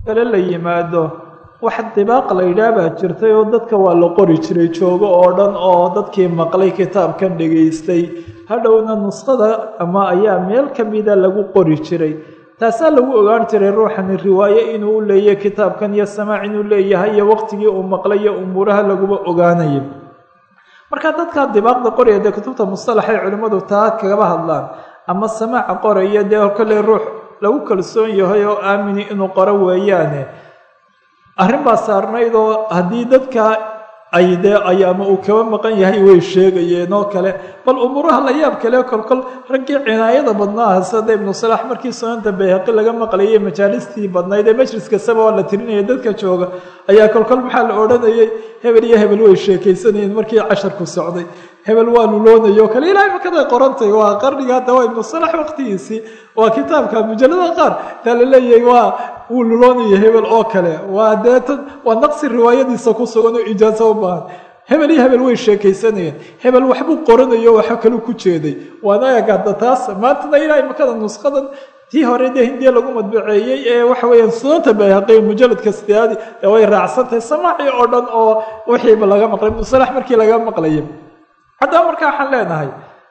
kale la yimaado wax dibaaq la yidhaah baa jirtay oo dadka waa la qori jiray joogo oo dhan oo dadkii maqlay kitaabkan dhegaystay hadhowna nuskhada ama ayaa meel ka mida lagu qori jiray taasaa lagu ogaan jiray ruuxani riwaaye inuu u leeyahay kitaabkan iyo samaac inuu leeyahay iyo waqtigii uu maqlay iyo umuuraha laguba ogaanayay marka dadkaa dibaaqda qoraya dee kutubta mustalaxay culimmadu taa kagaba hadlaan ama samaaca qoraya dee kolley ruux lagu kalsoon yahay oo aamini inuu qoro weeyaane arrin baa saarnayd oo haddii dadka ay dee ay ama uu kaba maqan yahay way sheegayeen oo kale bal umuuraha la yaab kale kolkol raggii cinaayada badnaaha sida ibnu salaax markii sunanta bayhaqi laga maqlayay majaalistii badnayd ee majlis kastaba waa la tirinaya dadka jooga ayaa kolkol maxaa la odhanayay hebel iyo hebel way sheekaysanayeen markii casharku socday hebel waa luloonaya o kale ilahay makaday qorantay waa qarniga hadda waa ibnu salax waqtigiisii waa kitaabka mujalada qaar taa la leeyahay waa wuu luloonaya hebel oo kale waa deetan waa naqsi riwaayadiisa ku sugan oo ijaaso u baahan hebel iyo hebel way sheekaysanayeen hebel waxbuu qoranayo waxa kalu ku jeeday waana eegada taas maantana ilahay makada nusqadan tii hore dee hindiya lagu madbaceeyey ee waxa weeyaan sunanta bayhaqi mujaladka sideaadi ee way raacsantahay samaaci oo dhan oo wixiiba laga maqlay ibnu salax markii laga maqlayay haddaba markaa waxaan leenahay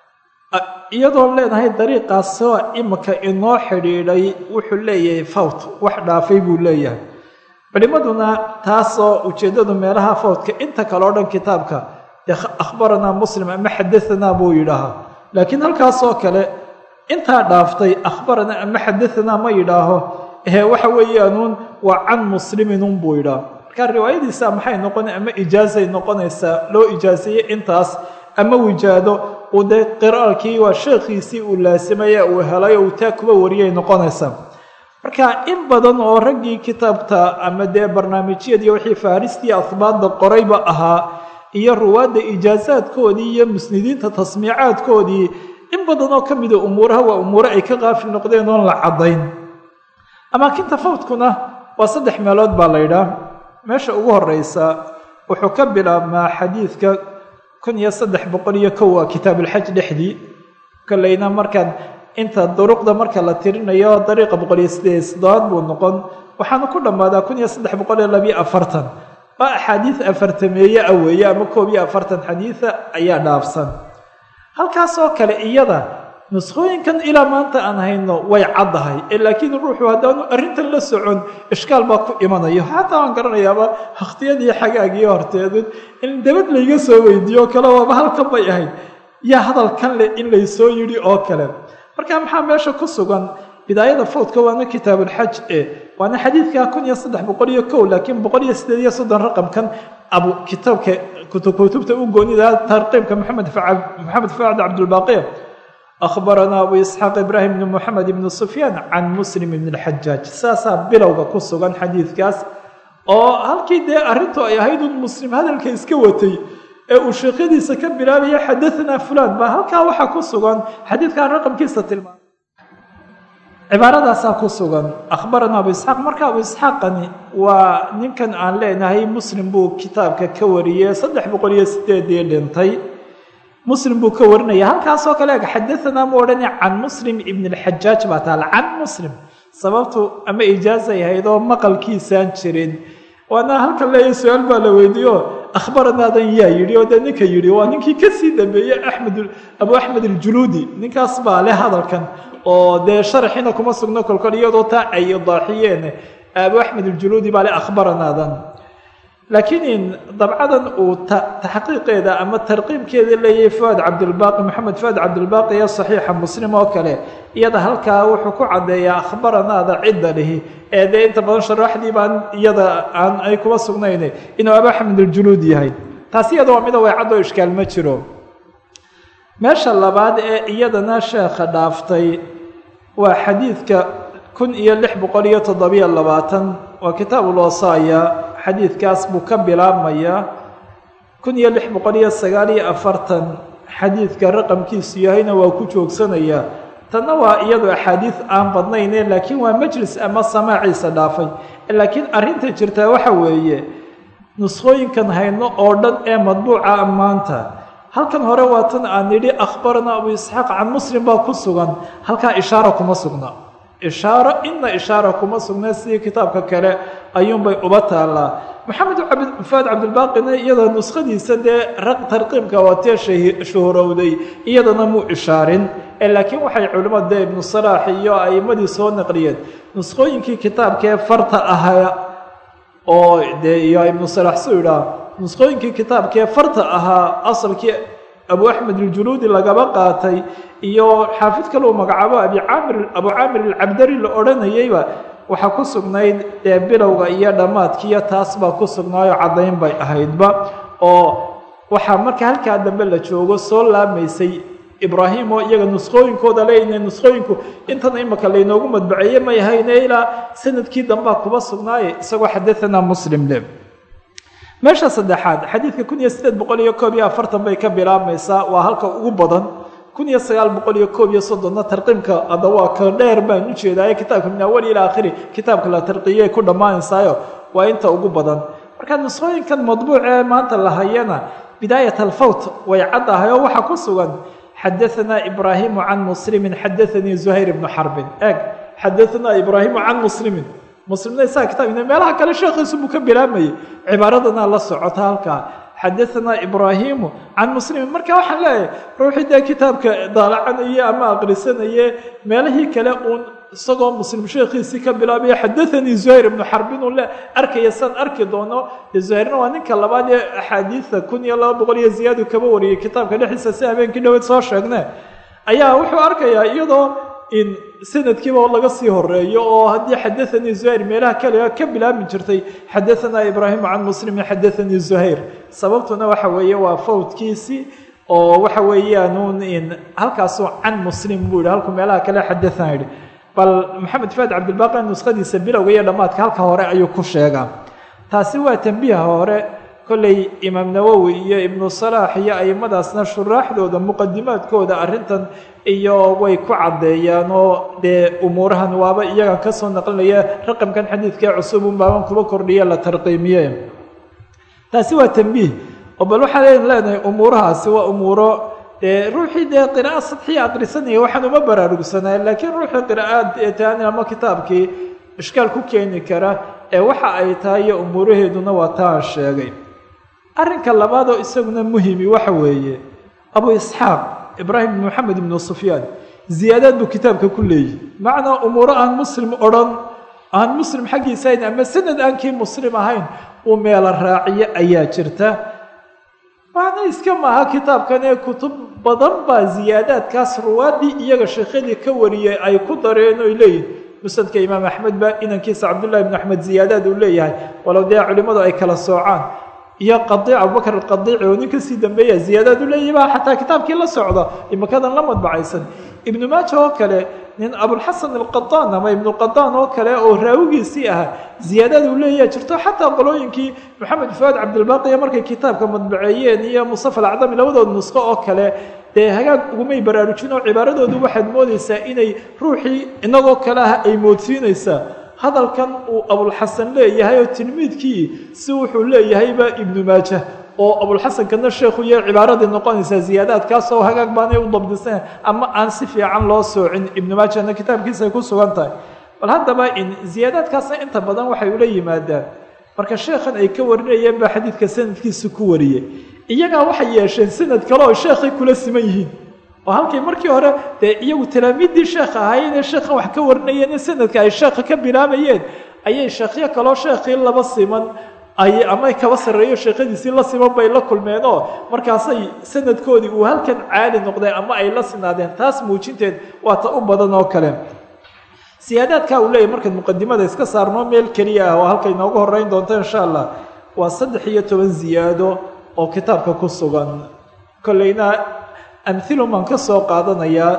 iyadoon leenahay dariiqaasoo imika inoo xidhiidhay wuxuu leeyahay fawt wax dhaafay buu leeyahay culimaduna taasoo ujeeddadu meelaha fawtka inta kale o dhan kitaabka dee akhbaranaa muslim ama xadahanaa buu yidhaahaa laakiin halkaasoo kale intaa dhaaftay akhbaranaa ama xadahanaa ma yidhaaho ee waxa weeyaanuun waa can musliminun buu yidhaha marka riwaayadiisa maxay noqona ama ijaazay noqonaysaa loo ijaaseeyey intaas ama wijaado uu dee qiraalkii waa sheekhiisii uu laasimaya uu helay oo uu taa kuba wariyay noqonaysaa marka in badan oo raggii kitaabta ama dee barnaamijyadii wixii faaristii ahbaadda qorayba ahaa iyo ruwaadda ijaasaadkoodii iyo musnidiinta tasmiicaadkoodii in badan oo ka mida umuuraha waa umuure ay ka qaafil noqdeen oon la caddayn amaakinta fawdkuna waa saddex meelood baa la ydhaah meesha ugu horeysa wuxuu ka bilaabmaa xadiidka kun iyo saddex boqol iyo kow waa kitaabulxaj dhexdii kolleyna markaan inta duruqda marka la tirinayo dariiqa boqol iyo sideed soddobaad buu noqon waxaana ku dhammaadaa kun iyo saddex boqol iyo labiyo afartan waa axaadiid afartameeye ah weeye ama koob iyo afartan xadiida ayaa dhaafsan halkaasoo kale iyada nuskhooyinkan ilaa maanta aan hayno way caddahay ee laakiin ruuxu haddaanu arrintan la socon ishkaal baa ku imanayo xataa waan garanayaaba wakhtiyadii xagaagii horteedun in dabad layga soo weydiiyo kale waaba halkan bay ahayd yaa hadalkan leh in laysoo yidhi oo kale marka maxaa meesha ku sugan bidaayada fawdka waana kitaabulxaj e waana xadiidka kun iyo saddex boqol iyo kow laakiin boqol iyo sideed iyo soddon raqamkan abu kitaabka kutubta u goonida tarqiibka maxamed maxamed facd cabdulbaaqiya akhbaranaa abu isxaaq ibraahim bn moxamed ibn sufyaan can muslim ibn اlxajaaj saasaa bilowga ku sugan xadiidkaas oo halkii dee arrintu ay ahayd un muslim hadalka iska watay ee uu sheekhadiisa ka bilaabaya xadaanaa fulan baa halkaa waxaa ku sugan xadiidkan raqamkiisa tilmaamay cibaaradaasaa ku sugan akhbaranaa abu isxaaq marka abu isxaaqani waa ninkan aan leenahay muslim buu kitaabka ka wariyey saddex boqol iyo sideedii dhintay muslim buu ka warinaya halkaasoo kale eg xadaanaa mu odhana can muslim ibn اlxajaaj baa taala can muslim sababtu ama ijaazay ahayd oo maqalkiisaan jirin waana halkan leeya su-aal baa la weydiiyo akhbaranaadan yaa yidhi oo dee ninka yidhi waa ninkii kasii dambeeyey axmed abu axmed aljuluudi ninkaas baa leh hadalkan oo dee sharaxiina kuma sugno kolkol iyadoo taa ay idaaxiyeen abu axmed aljuluudi baa leh akhbaranaadan laakiin dabcadan uu taxqiiqeeda ama tarqiibkeeda leeyahay fuaad cabdilbaaqi maxamed fuaad cabdilbaaqi ee saxiixa muslim oo kale iyada halkaa wuxuu ku caddeeyaa akhbaranaada cidda lihi ee dee inta badan sharaxdii baan iyada aan ay kuma sugnayn inuu abu axmed aljuluud yahay taasi iyada waa mida waycad oo ishkaal ma jiro meesha labaad ee iyadana sheekha dhaaftay waa xadiidka kun iyo lix boqol iyo toddobiyo labaatan waa kitaabulwasaaya xadiidkaas buu ka bilaabmayaa kun iyo lix boqol iyo sagaal iyo afartan xadiidka raqamkiisu yahayna waa ku joogsanayaa tanna waa iyadu axaadiid aan badnayne laakiin waa majlis ama samaaciisa dhaafay laakiin arrinta jirtaa waxa weeye nuskhooyinkan hayno oo dhan ee madbuuca maanta halkan hore waa tan aan nidhi akhbarana abu isxaaq can muslim baa ku sugan halkaa ishaara kuma sugna ishaaro ina ishaara kuma sugnay sidii kitaabka kale ayuunbay uba taallaa maxamed fuaad cabdilbaaqina iyadoo nuskhadiisa dee tarqiibka waatee shuhurowday iyadana muu ishaarin laakiin waxay culimmadu dee ibnu salaax iyo a'imadii soo naqliyeen nuskhooyinkii kitaabkaee farta ahaa oo dee iyo ibnu salaax suu idhaah nuskhooyinkii kitaabkaee farta ahaa asalkii abu axmed iljuluudi lagaba qaatay iyo xaafid kale uu magacaabo abicaamir abu caamir alcabdari la odhanayeyba waxaa ku sugnayd dee bilowga iyo dhammaadkiiyo taas baa ku sugnaayo caddayn bay ahaydba oo waxaa marka halkaa dambe la joogo soo laamaysay ibraahim oo iyaga nuskhooyinkooda leeyna nuskhooyinku intan imaka laynoogu madbaceeye may hayne ilaa sanadkii dambaa kuba sugnaaye isagoo xadaanaa muslim le meesha saddexaad xadiidka kun iyo sideed boqol iyo koob iyo afartan bay ka bilaabmaysaa waa halka ugu badan kun iyo sagaal boqol iyo koob iyo soddonna tarqiimka ada waa ka dheer baan u jeedaaye kitaabka min awali ilaa akhiri kitaabka la tarqiyay ku dhammaanaysaayo waa inta ugu badan marka nuskhooyinkan madbuuc ee maanta la hayana bidaayat alfawt way caddahay oo waxaa ku sugan xadaanaa ibraahimu can muslimin xadaanii zuhayr ibnu xarbin eeg xadaanaa ibraahimu can muslimin muslimna isaga kitab meelaha kale sheekhiisu buu ka bilaamayay cibaaradana la socota halkaa xadaanaa ibraahimu can muslimin marka waxaan leeyahay ruuxii dee kitaabka daalacanaya ama aqrisanaye meelihii kale uun isagoo muslim sheekhiisii ka bilaabaya xadaanii zuhayr ibnu xarbin uu le arkaya saan arki doono dee zuhayrna waa ninka labaad ee axaadiida kun iyo laba boqol iyo ziyaadu kaba wariyey kitaabka dhexdiisa si habeenkii dhaweed soo sheegne ayaa wuxuu arkayaa iyadoo in sanadkiiba laga sii horeeyo oo haddii xadaanii zuhayr meelaha kale ka bilaabmi jirtay xadaanaa ibraahimu can muslimin xadaanii zuhayr sababtuna waxa weeye waa fawdkiisii oo waxa weeyaanuun in halkaasuu can muslim buu yihi halkuu meelaha kale xadaana yidhi bal maxamed faad cabdilbaaqi nuskhadiisa bilowga iyo dhammaadka halka hore ayuu ku sheegaa taasi waa tembiha hore kolley imaam nawowi iyo ibnu salaax iyo aimadaasna shuraaxdooda muqadimaadkooda arrintan iyo way ku caddeeyaan oo dee umuurahan waaba iyaga ka soo naqlinaya raqamkan xadiidkae cusub un baaban kuba kordhiya la tarqiimiye taasi waa tembiih oo bal waxaan leenahay umuurahaasi waa umuuro dee ruuxii dee qira'a sadxiya aqrisanaya waxaan uma baraarugsanay laakiin ruuxii qiraa'aad eetaani ama kitaabkii ishkaal ku keeni kara ee waxa ay tahay iyo umuuraheeduna waa taan sheegay arrinka labaad oo isaguna muhimi waxa weeye abu isxaaq ibraahim ibn moxamed ibnu sufyaan ziyaadaad buu kitaabka ku leeyihi macnaa umuuro aan muslim odhan aan muslim xaggiisa ahayn ama sanad aan kii muslim ahayn uu meelo raaciyo ayaa jirta macna iska maaha kitaabkan ee kutub badan baa ziyaadaadkaas ruwaadii iyaga sheekhadii ka wariyay ay ku dareen oy leeyihin musnadka imaam axmed baa inankiisa cabdullahi ibnu axmed ziyaadaad uu leeyahay walow dee culimmadu ay kala soocaan iyo qadiic abubakr alqadiici oo nin kasii dambeeya ziyaadaad u leeyahy baa xataa kitaabkii la socda imakadan la madbacaysan ibnu maaja oo kale nin abulxasan alqadaan ama ibnuqadaan oo kale oo raawigiisii ahaa ziyaadaad uu leeyaha jirto xataa qolooyinkii maxamed fuaad cabdilbaaqiya markay kitaabka madbaceeyeen iyo mustafa alacdami labadood nusqo oo kale dee hagaag ugumay baraarujin oo cibaaradoodu waxaad moodaysaa inay ruuxii inagoo kale ah ay moodsiinaysaa hadalkan uu abulxasan leeyahay oo tilmiidkii si wuxuu leeyahayba ibnu maaja oo abulxasankana sheekhu iyo cibaaradii noqonaysaa ziyaadaadkaasoo hagaag baanay u dabdiseen ama aan si fiican loo soocin ibnu maajana kitaabkiisa ay ku sugan tahay bal haddaba in ziyaadaadkaasna inta badan waxay ula yimaadaan marka sheekhan ay ka warinayeen baa xadiidka sanadkiisa ku wariyey iyagaa waxay yeesheen sanad kale oo sheekhay kula siman yihiin oo halkay markii hore dee iyagu talaamiiddii sheekha ahaayeenee sheekhan wax ka warinayeen in sanadka ay sheekha ka bilaabayeen ayay sheekhyo kaloo sheekhii laba siman ay ama kaba sarreeyo sheekhadiisii la siman bay la kulmeen oo markaasay sanadkoodii uu halkan caali noqdeen ama ay la sinaadeen taas muujinteed waa ta u badan oo kale siyaadaadkaa uu leeyahy markaad muqadimada iska saarnoo meel keliya ah oo halkay noogu horeyn doonto insha allah waa saddex iyo toban ziyaado oo kitaabka ku sugan kolleyna amhilum baan ka soo qaadanayaa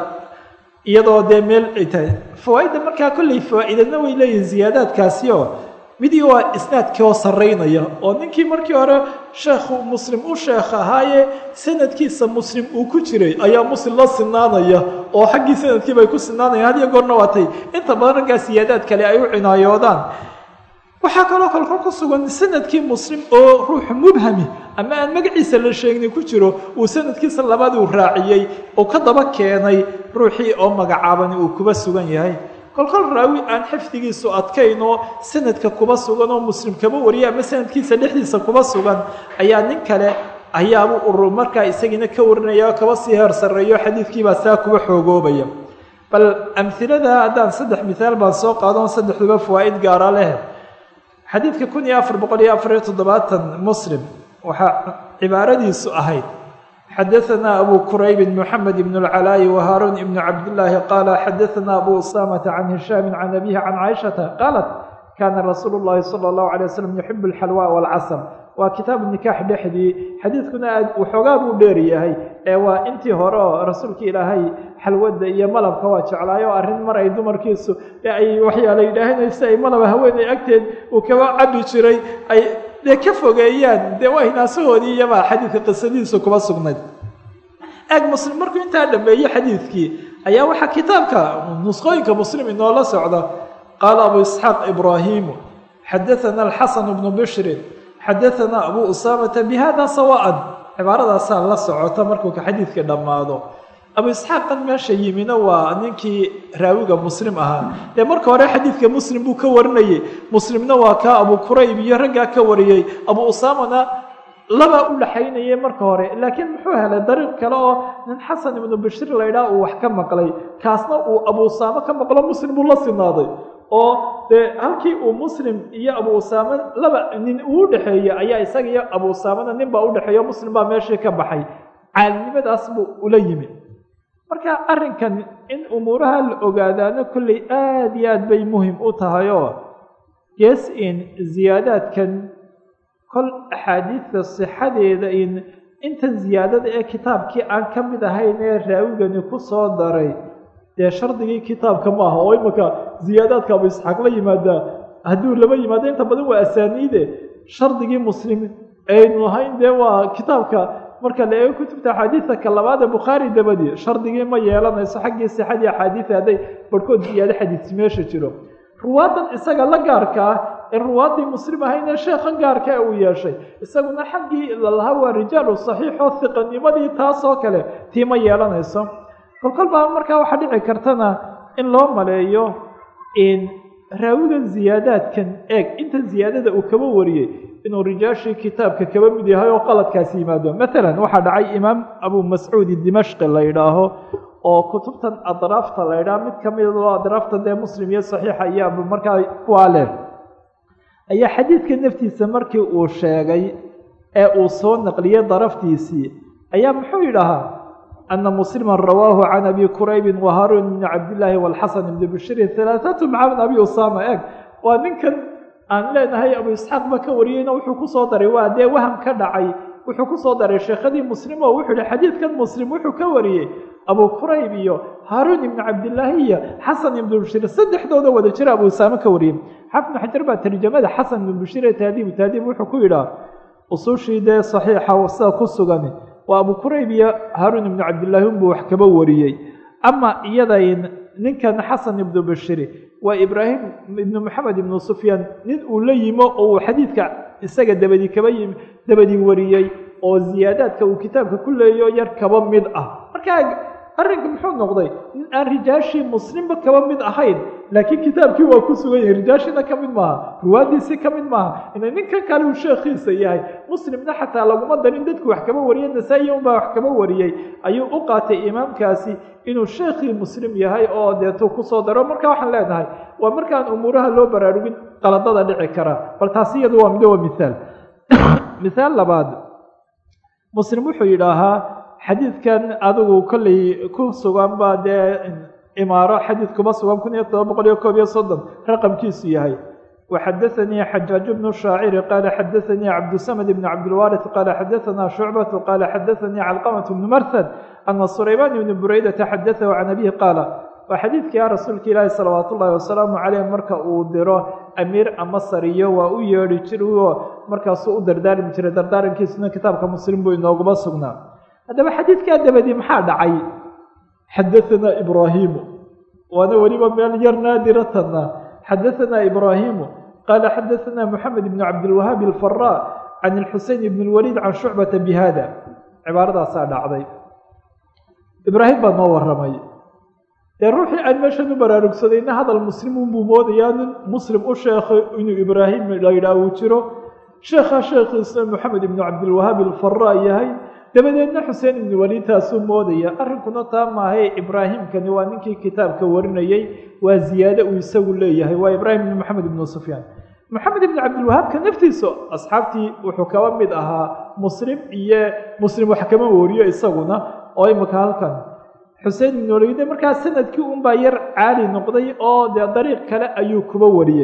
iyadoo dee meel ay tahay fawaaidda markaa kolley fawaa-idadna way leeyihin ziyaadaadkaasi oo midii waa isnaadkii oo sarraynaya oo ninkii markii hore sheekhu muslim u sheekh ahaaye sanadkiisa muslim uu ku jiray ayaa muslim la sinaanaya oo xaggii sanadkiiba ay ku sinaanayaan hadiyo goorna waatay inta badan raggaa siyaadaad kale ay u cinaayoodaan waxaa kaloo kalkol ku sugan sanadkii muslim oo ruuxu mubhami ama aan magaciisa la sheegni ku jiro uu sanadkiisa labaad uu raaciyey oo ka daba keenay ruuxii oo magacaabani uu kuba sugan yahay kolkol raawi aan xifdigiisu adkayn oo sanadka kuba sugan oo muslim kaba wariya ama sanadkiisa dhexdiisa kuba sugan ayaa nin kale ayaabu urur markaa isagiina ka warinaya oo kaba sii heer sarreeyo xadiidkiibaa saa kuba xoogoobaya bal amhilada haddaan saddex mithaal baan soo qaadon saddexduba fawaa'id gaara leh xadiidka kun iyo afar boqol iyo afar iyo toddobaatan muslim waxaa cibaaradiisu ahayd xadaثna abu kurayb mحamed بن الclاء وhاrun بن cabdاللahi qala xadaثna abu usamةa can hishaam can abihi can caiشhaةa qaalat kana rasuul الlahi salى الlahu عalيه waslm yuxib اlxalwى wاlcasr waa kitaabu nikax dhexdii xadiidkuna aad waxoogaa buu dheer yahay ee waa intii hore oo rasuulka ilaahay xalwada iyo malabka waa jeclaayo arrin mar ay dumarkiisu ay waxyaala yidhaahanaysa ay malaba haweeney agteed uu kaba cabi jiray ay dee ka fogeeyaan dee waa hinaasahoodii iyabaa xadiidka qisadihiisu kuba sugnayd eeg muslim markuu intaa dhameeyey xadiidkii ayaa waxaa kitaabka nusqooyinka muslim inoola socda qaala abu isxaaq ibraahimu xadaثana alxasan bnu bishrin xadaثana abu usaamata bihada sawaan cibaaradaasaa la socota markuu ka xadiidka dhammaado abu isxaaqan meesha yimina waa ninkii raawiga muslim ahaa dee marka hore xadiidka muslim buu ka warinayey muslimna waa kaa abu kurayb iyo raggaa ka wariyey abu usaamana labaa u dhaxaynayay marka hore laakiin muxuu helay dariiq kale oo nin xasan ibnu bashir laydhaha uu wax ka maqlay kaasna uu abu usaamo ka maqlo muslim buu la sinaaday oo dee halkii uu muslim iyo abu usaame laba nin uu dhexeeyey ayaa isaga iyo abu usaamena nin baa udhexeeyo muslim baa meeshii ka baxay caalinimadaas buu ula yimi marka arrinkan in umuuraha la ogaadaano kolley aada iyo aad bay muhim u tahay oo gees in ziyaadaadkan kol axaadiidta sixadeeda in intan ziyaadada ee kitaabkii aan ka mid ahayn ee raawigani ku soo daray dee shardigii kitaabka ma aha oo imaka ziyaadaadka abu isxaaq la yimaadaa hadduu laba yimaado inta badan waa asaaniide shardigii muslim aynu ahayn dee waa kitaabka marka la eego kutubta axaadiidta ka labaad ee bukhaari dabadii shardigii ma yeelanayso xaggii sixadii axaadiida hadday barhkood ziyaado xadiisi meesha jiro ruwaadan isaga la gaarka ah ee ruwaaddii muslim ahaynee sheekhan gaarka uu yeeshay isaguna xaggii lalahaa waa rijaalu saxiixoo hiqanimadii taasoo kale tii ma yeelanayso kolkol baa markaa waxaa dhici kartana in loo maleeyo in raawiga ziyaadaadkan eeg inta ziyaadada uu kaba wariyey inuu rijaashii kitaabka kaba mid yahay oo qaladkaasi yimaado maalan waxaa dhacay imaam abu mascuudi dimashqi la yidhaaho oo kutubtan adraafta la ydhaha mid ka mid oo adraafta dee muslim iyo saxiixa iyo abu markaa kuwaa leh ayaa xadiidka naftiisa markii uu sheegay ee uu soo naqliyey daraftiisii ayaa muxuu yidhaahaa ana muslima rawaahu can abi kuraybi wahaarun bni cabdillaahi walxasan ibni bishrin halaathatu maca abi usaama eeg waa ninkan aan leenahay abu isxaaq ba ka wariyeyna wuxuu kusoo daray waa dee waham ka dhacay wuxuu kusoo daray sheekhadii muslim oo wuxuu yihi xadiidkan muslim wuxuu ka wariyey abu kurayb iyo haaruun ibnu cabdillaahi iyo xasan ibnu bishir saddexdooda wada jira abu usaame ka wariyey xafnu xajar baa tarjamada xasan ibnu bishir ee taadiibu taadiib wuxuu ku yidhaha usushii dee saxiixa sida ku sugan waa abu kurayb iyo haaruun ibnu cabdillaahi unbuu wax kaba wariyey ama iyaday ninkan xasan ibnu bishiri waa ibraahim ibnu maxamed ibnu sufyaan nin uu la yimo oo uu xadiidka isaga dabadi kaba yimi dabadi wariyey oo ziyaadaadka uu kitaabka ku leeyo yar kaba mid ah markaa arrinka muxuu noqday nin aan rijaashii muslimba kaba mid ahayn laakiin kitaabkii waa ku sugan yahay rijaashiina ka mid maaha ruwaadiisii ka mid maaha ina ninkan kale uu sheekhiisa yahay muslimna xataa laguma darin dadku wax kaba wariyey nasaa-i unbaa wax kaba wariyey ayuu u qaatay imaamkaasi inuu sheekhii muslim yahay oo deetuu kusoo daro marka waxaan leenahay waa markaan umuuraha loo baraarugin qaladada dhici kara bal taasi iyadu waa mid waa mithaal mithaal labaad muslim wuxuu yidhaahaa xadiidkan adigu kolley ku sugan baa dee imaaro xadiid kuma sugan kun iyo todoba boqol iyo koob iyo soddon raqamkiisu yahay waxadaanii xajaaj bnu shaaciri qaala xadaanii cabdusamad bn cabdilwaariث qaala xadaanaa shucbatu qaala xadaanii calqamat bnu marhad ana sulaymaan ibni buraydata xadaahu can abihi qaala waa xadiidkii rasuulka ilaahi salawaat ullaahi wasalaamu caleyh marka uu diro amiir ama sariyo waa u yeedhi jiroo markaasuu u dardaarmi jiray dardaarankiisuna kitaabka muslim buu inooguma sugnaa haddaba xadiidkaa dabadii maxaa dhacay xadaanaa ibraahimu waana weliba meel yar naadiratanna xadaanaa ibraahimu qaala xadaanaa moxamed ibnu cabdilwahaab alfaraa can ilxuseyn ibn lwaliid can shucbata bi hada cibaaradaasa dhacday ibraahim baa noo waramay dee ruuxii aan meeshan u baraarugsadayna hadal muslim unbuu moodayaa nin muslim u sheekhay inuu ibraahim la yidhaah uu jiro sheekha sheekhiisa moxamed ibnu cabdilwahaab alfaraa yahay dabadeedna xuseen ibnu waliid taasuu moodaya arrinkuna taa maahae ibraahimkani waa ninkii kitaabka warinayey waa ziyaade uu isagu leeyahay waa ibraahim ibnu moxamed ibnu sufyaan moxamed ibnu cabdilwahaabka naftiisa asxaabtii wuxuu kaba mid ahaa muslim iyo muslim wax kama wariyo isaguna oo imika halkan xuseen ibnu waliide markaa sanadkii unbaa yar caali noqday oo dee dariiq kale ayuu kuba wariyey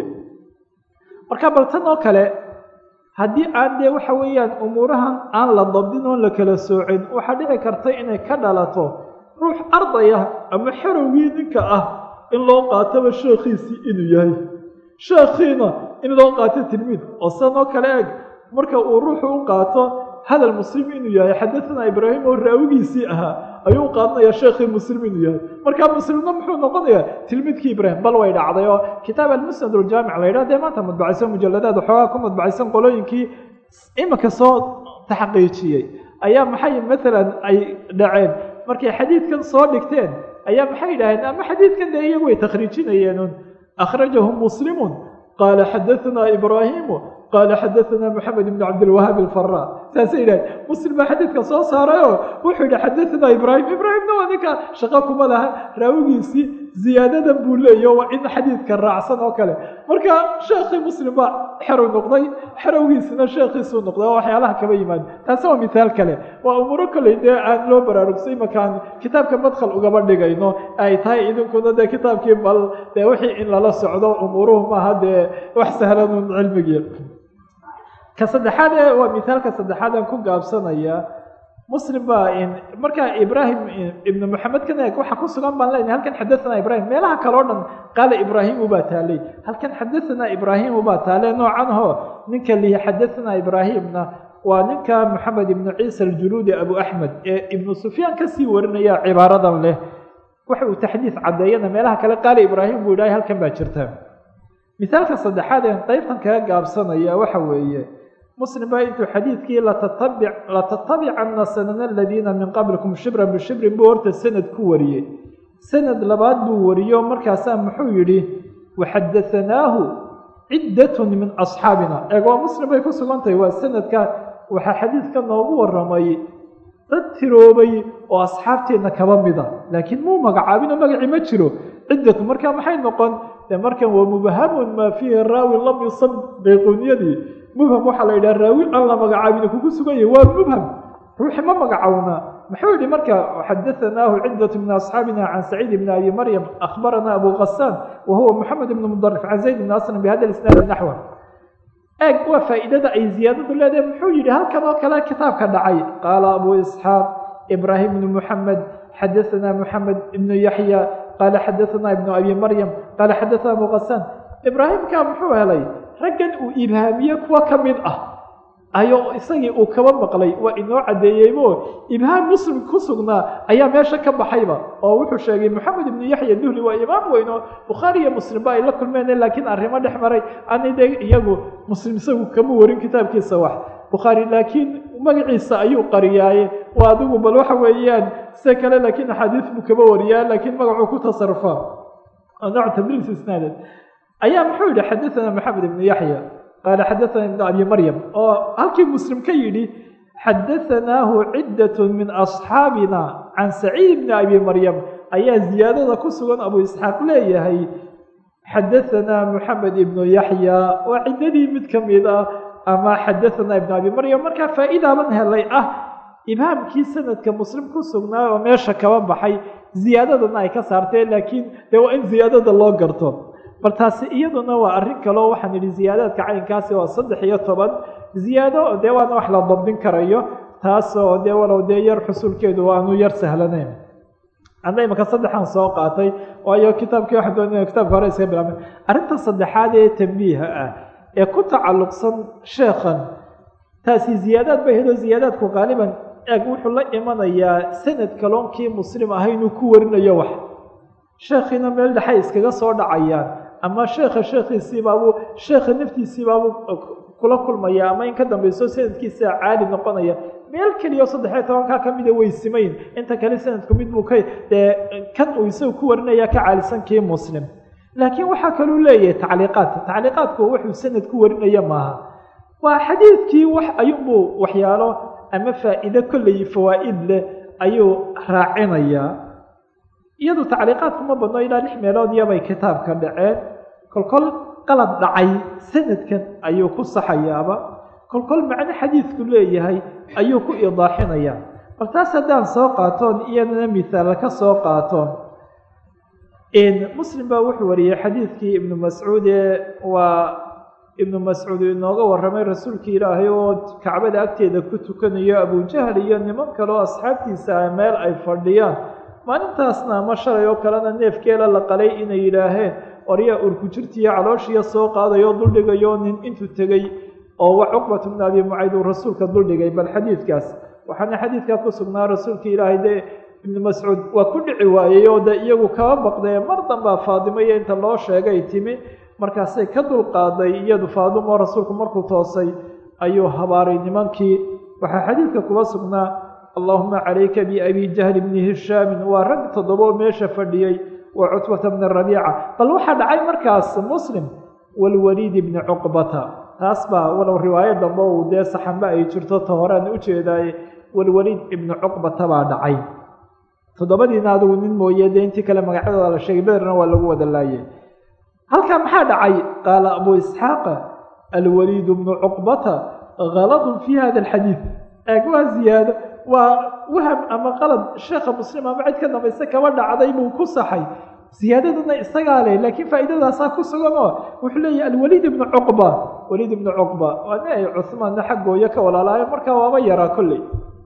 marka bal tan oo kale haddii aan dee waxa weeyaan umuurahan aan la dabdin oon la kala soocin waxaa dhici karta inay ka dhalato ruux ardaya ama xerowgii ninka ah in loo qaatoba sheekhiisii inuu yahay sheekhiina in loo qaato tilmiid oo sidan oo kale eg marka uu ruuxu u qaato hadal muslim inuu yahay xadathana ibraahim oo raawigiisii ahaa ayuu u qaadanaya sheekhii muslim inuu yahay markaa muslimna muxuu noqonayaa tilmiidkii ibraahim bal way dhacday oo kitaab almusnad aljaamic la yidhah dee maanta madbacaysan mujaladaad waxoogaa ku madbacaysan qolooyinkii iminka soo taxqiijiyey ayaa maxay maalan ay dhaceen markay xadiidkan soo dhigteen ayaa maxay yidhaaheen ama xadiidkan dee iyagu way takhriijinayeenun akhrajahu muslimun qaala xadahanaa ibraahimu qaala xadahanaa moxamed ibnu cabdilwahaab alfaraa saasay yidhaheen muslim baa xadiidka soo saarayoo wuxuu yidhi xadahanaa ibraahim ibraahimna waa ninka shaqo kuma laha raawigiisii ziyaadadan buu leeyaho waa in xadiidka raacsan oo kale marka sheekhii muslim baa xerow noqday xerowgiisina sheekhiisuu noqday oo waxyaalaha kaba yimaada taasi waa mithaal kale waa umuuro koley dee aan loo baraarugsay imakaan kitaabka madkhal ugaba dhigayno ay tahay idinkuna dee kitaabkii bal dee wixii in lala socdo umuuruhu maaha dee wax sahlanun cilmigii ka saddexaad ee waa mithaalka saddexaad aan ku gaabsanaya muslim baa markaa ibraahim ibnu moxamed kan eeg waxa ku sugan baan leenahay halkan xadahanaa ibrahim meelaha kale o dhan qaala ibraahimu baa taalay halkan xadahanaa ibraahimu baa taale noocan ho ninka lihi xadahanaa ibraahimna waa ninka moxamed ibnu ciisa aljuluudi abu axmed ee ibnu sufyaan kasii warinaya cibaaradan leh waxa uu taxdiid caddeeyana meelaha kale qaala ibraahim buu idhahay halkan baa jirta mithaalka saddexaad een qaybtan kaga gaabsanaya waxa weeye muslim baa intuu xadiidkii latatabicanna sanana aladiina min qablikum shibran bishibrin buu horta sanad ku wariyey sanad labaad buu wariyo markaasaa muxuu yidhi waxadahanaahu ciddatun min asxaabina eeg waa muslim bay ku sugan tahay waa sanadka waxaa xadiidka noogu waramay dad tiroobay oo asxaabteenna kaba mida laakiin muu magacaabinoo magacii ma jiro ciddatu marka maxay noqon de markan waa mubhamun maa fiihi raawi lam yusab bayquuniyadii mubham waxaa la yidhaha raawi aan la magacaabin kugu sugan yahay waa mubham ruuxi ma magacowna muxuu yihi marka xadahanaahu ciddatu min asxaabina can saciid bni abi maryam akhbarana abu kasaan wa huwa moxamed ibn mudarif can zayd bni aslam bihada isnaadi naxwa eeg waa faa'iidada ay ziyaadadu leedahay muxuu yidhi halkan oo kale kitaabka dhacay qaala abu isxaaq ibraahim ibnu muxamed xadahanaa moxamed ibnu yaxya qaala xadahanaa ibnu abi maryam qaala xadahanaa abu kasaan ibraahimka muxuu helay raggan uu ibhaamiye kuwa ka mid ah ayo isagii uu kaba maqlay waa inoo caddeeyeybo ibhaam muslim ku sugnaa ayaa meesha ka baxayba oo wuxuu sheegay moxamed ibnu yaxya duhli waa imaam weyn oo bukhaari iyo muslimba ay la kulmeen laakiin arrimo dhex maray ani de iyagu muslim isagu kama warin kitaabkiisa wax bukhaari laakiin magaciisa ayuu qariyaaye waa adigu bal waxa weeyaan sida kale laakiin axaadiis buu kaba wariyaa laakiin magacuu ku tasarufaa nooc tadriis isnaadeed ayaa muxuu yidhi xadahanaa moxamed ibnu yaxya qaala xadahanaa ibnu abi maryam oo halkii muslim ka yidhi xadahanaahu ciddat min asxaabina can saciid bni abi maryam ayaa ziyaadada ku sugan abu isxaaq leeyahay xadahanaa moxamed ibnu yaxya waa ciddadii mid ka mid ah ama xadahanaa ibnu abi maryam markaa faa'iidaaban helay ah ibhaamkii sanadka muslim ku sugnaa oo meesha kaba baxay ziyaadadana ay ka saarteen laakiin dee waa in ziyaadada loo garto bal taasi iyaduna waa arrin kaleo waxaan idhi ziyaadaadka caynkaasi waa saddex iyo toban ziyaado dee waana wax la dabdin karayo taasoo dee walow dee yar xusulkeedu aanu yar sahlanayn anna imaka saddexan soo qaatay waayo kitaabkii waxa doonaya kitabka hore iska bilaabay arrinta saddexaad ee tambiiha ah ee ku tacalluqsan sheekhan taasi ziyaadaad bay hedo ziyaadaadku qaaliban eeg wuxuu la imanayaa sanad kaloonkii muslim ah inuu ku warinayo wax sheekhiina meel dhexay iskaga soo dhacayaan ama sheekha sheekhiisiibaabuu sheekha naftiisiibaabuu kula kulmaya ama in ka dambayso sanadkiisa caali noqonaya meel keliya oo saddexiyo tobankaa ka mida way simayn inta kale sanadku mid buu ka dee kan uu isaga ku warinaya ka caalisan kii muslim laakiin waxaa kaluu leeyahay tacliiqaad tacliiqaadku wuxuu sanad ku warinaya maaha waa xadiidkii wax ayuunbuu waxyaalo ama faa'iide kolley fawaa'id leh ayuu raacinayaa iyadu tacliiqaadku ma badno ilaa lix meelood iyobay kitaabka dhaceen kolkol qalad dhacay sanadkan ayuu ku saxayaaba kolkol macno xadiidku leeyahay ayuu ku idaaxinayaa bal taas haddaan soo qaatoon iyadana mihaal ka soo qaatoon muslim baa wuxuu wariyey xadiidkii ibnu mascuud ee waa ibnu mascuud inooga warramay rasuulkii ilaahay oo kacbada agteeda ku tukanayo abujahl iyo niman kale oo asxaabtiisa ah meel ay fadhiyaan maalintaasna ama shalay oo kalena neefkeela la qalay inay yidhaaheen oryaa urkujirtiiyo calooshiya soo qaadayo duldhigayo nin intuu tegey oo wa cuqbatu bnu abi mucayd uu rasuulka duldhigay bal xadiidkaas waxaana xadiidkaa ku sugnaa rasuulka ilaahay dee ibnu mascuud waa ku dhici waayey oo de iyagu kaba baqdee mar dambaa faadimo iyo inta loo sheegay timi markaasay ka dulqaaday iyadu faadimo rasuulku markuu toosay ayuu habaaray nimankii waxaa xadiidka kuba sugnaa allahuma calayka biabi jahli bni hishaamin waa rag toddobo meesha fadhiyey wa cutbata bni rabiica bal waxaa dhacay markaas muslim walwaliid bni cuqbata taas baa walow riwaayo dambe uu dee saxanba ay jirto ta horean ujeedaaye walwaliid ibni cuqbata baa dhacay toddobadiina adigu nin mooye dee intii kale magacyadooda la sheegay bederna waa lagu wada laayay halkaa maxaa dhacay qaala abu isxaaqa alwaliid bnu cuqbata haladun fi hada alxadiid eeg waa ziyaado waa waham ama qalad sheekha muslim ama cid ka dambayse kaba dhacday buu ku saxay ziyaadaduna isagaa leh laakiin faa'iidadaasaa ku sugan oo wuxuu leeyahy alwaliid ibnu cuqba waliid ibnu cuqba waa nin ay cuhmaanna xaggooyo ka walaalaayo markaa waaba yaraa kolley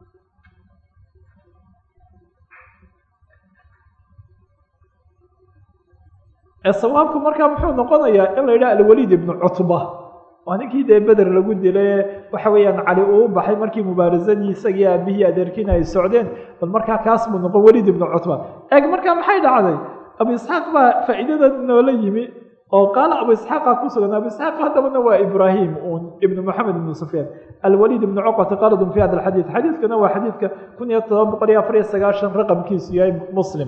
sawaabku markaa muxuu noqonayaa in la yidhaha alwaliid ibnu cutba waa ninkii dee beder lagu dilay waxa weeyaan cali uu baxay markii mubaarasadii isagii aabihii adeerkiina ay socdeen bal markaa kaas buu noqon waliid ibnu cutba eeg markaa maxay dhacday abu isxaaq baa faa'iidada noola yimi oo qaala abu isxaaqa ku sugan abu isxaaq haddabana waa ibraahim un ibnu moxamed ibnu sufyaan alwaliid ibnu cuqbata qaladun fi hada alxadiid xadiidkana waa xadiidka kun iyo todoba boqol iyo afar iyo sagaashan raqamkiisu yahay muslim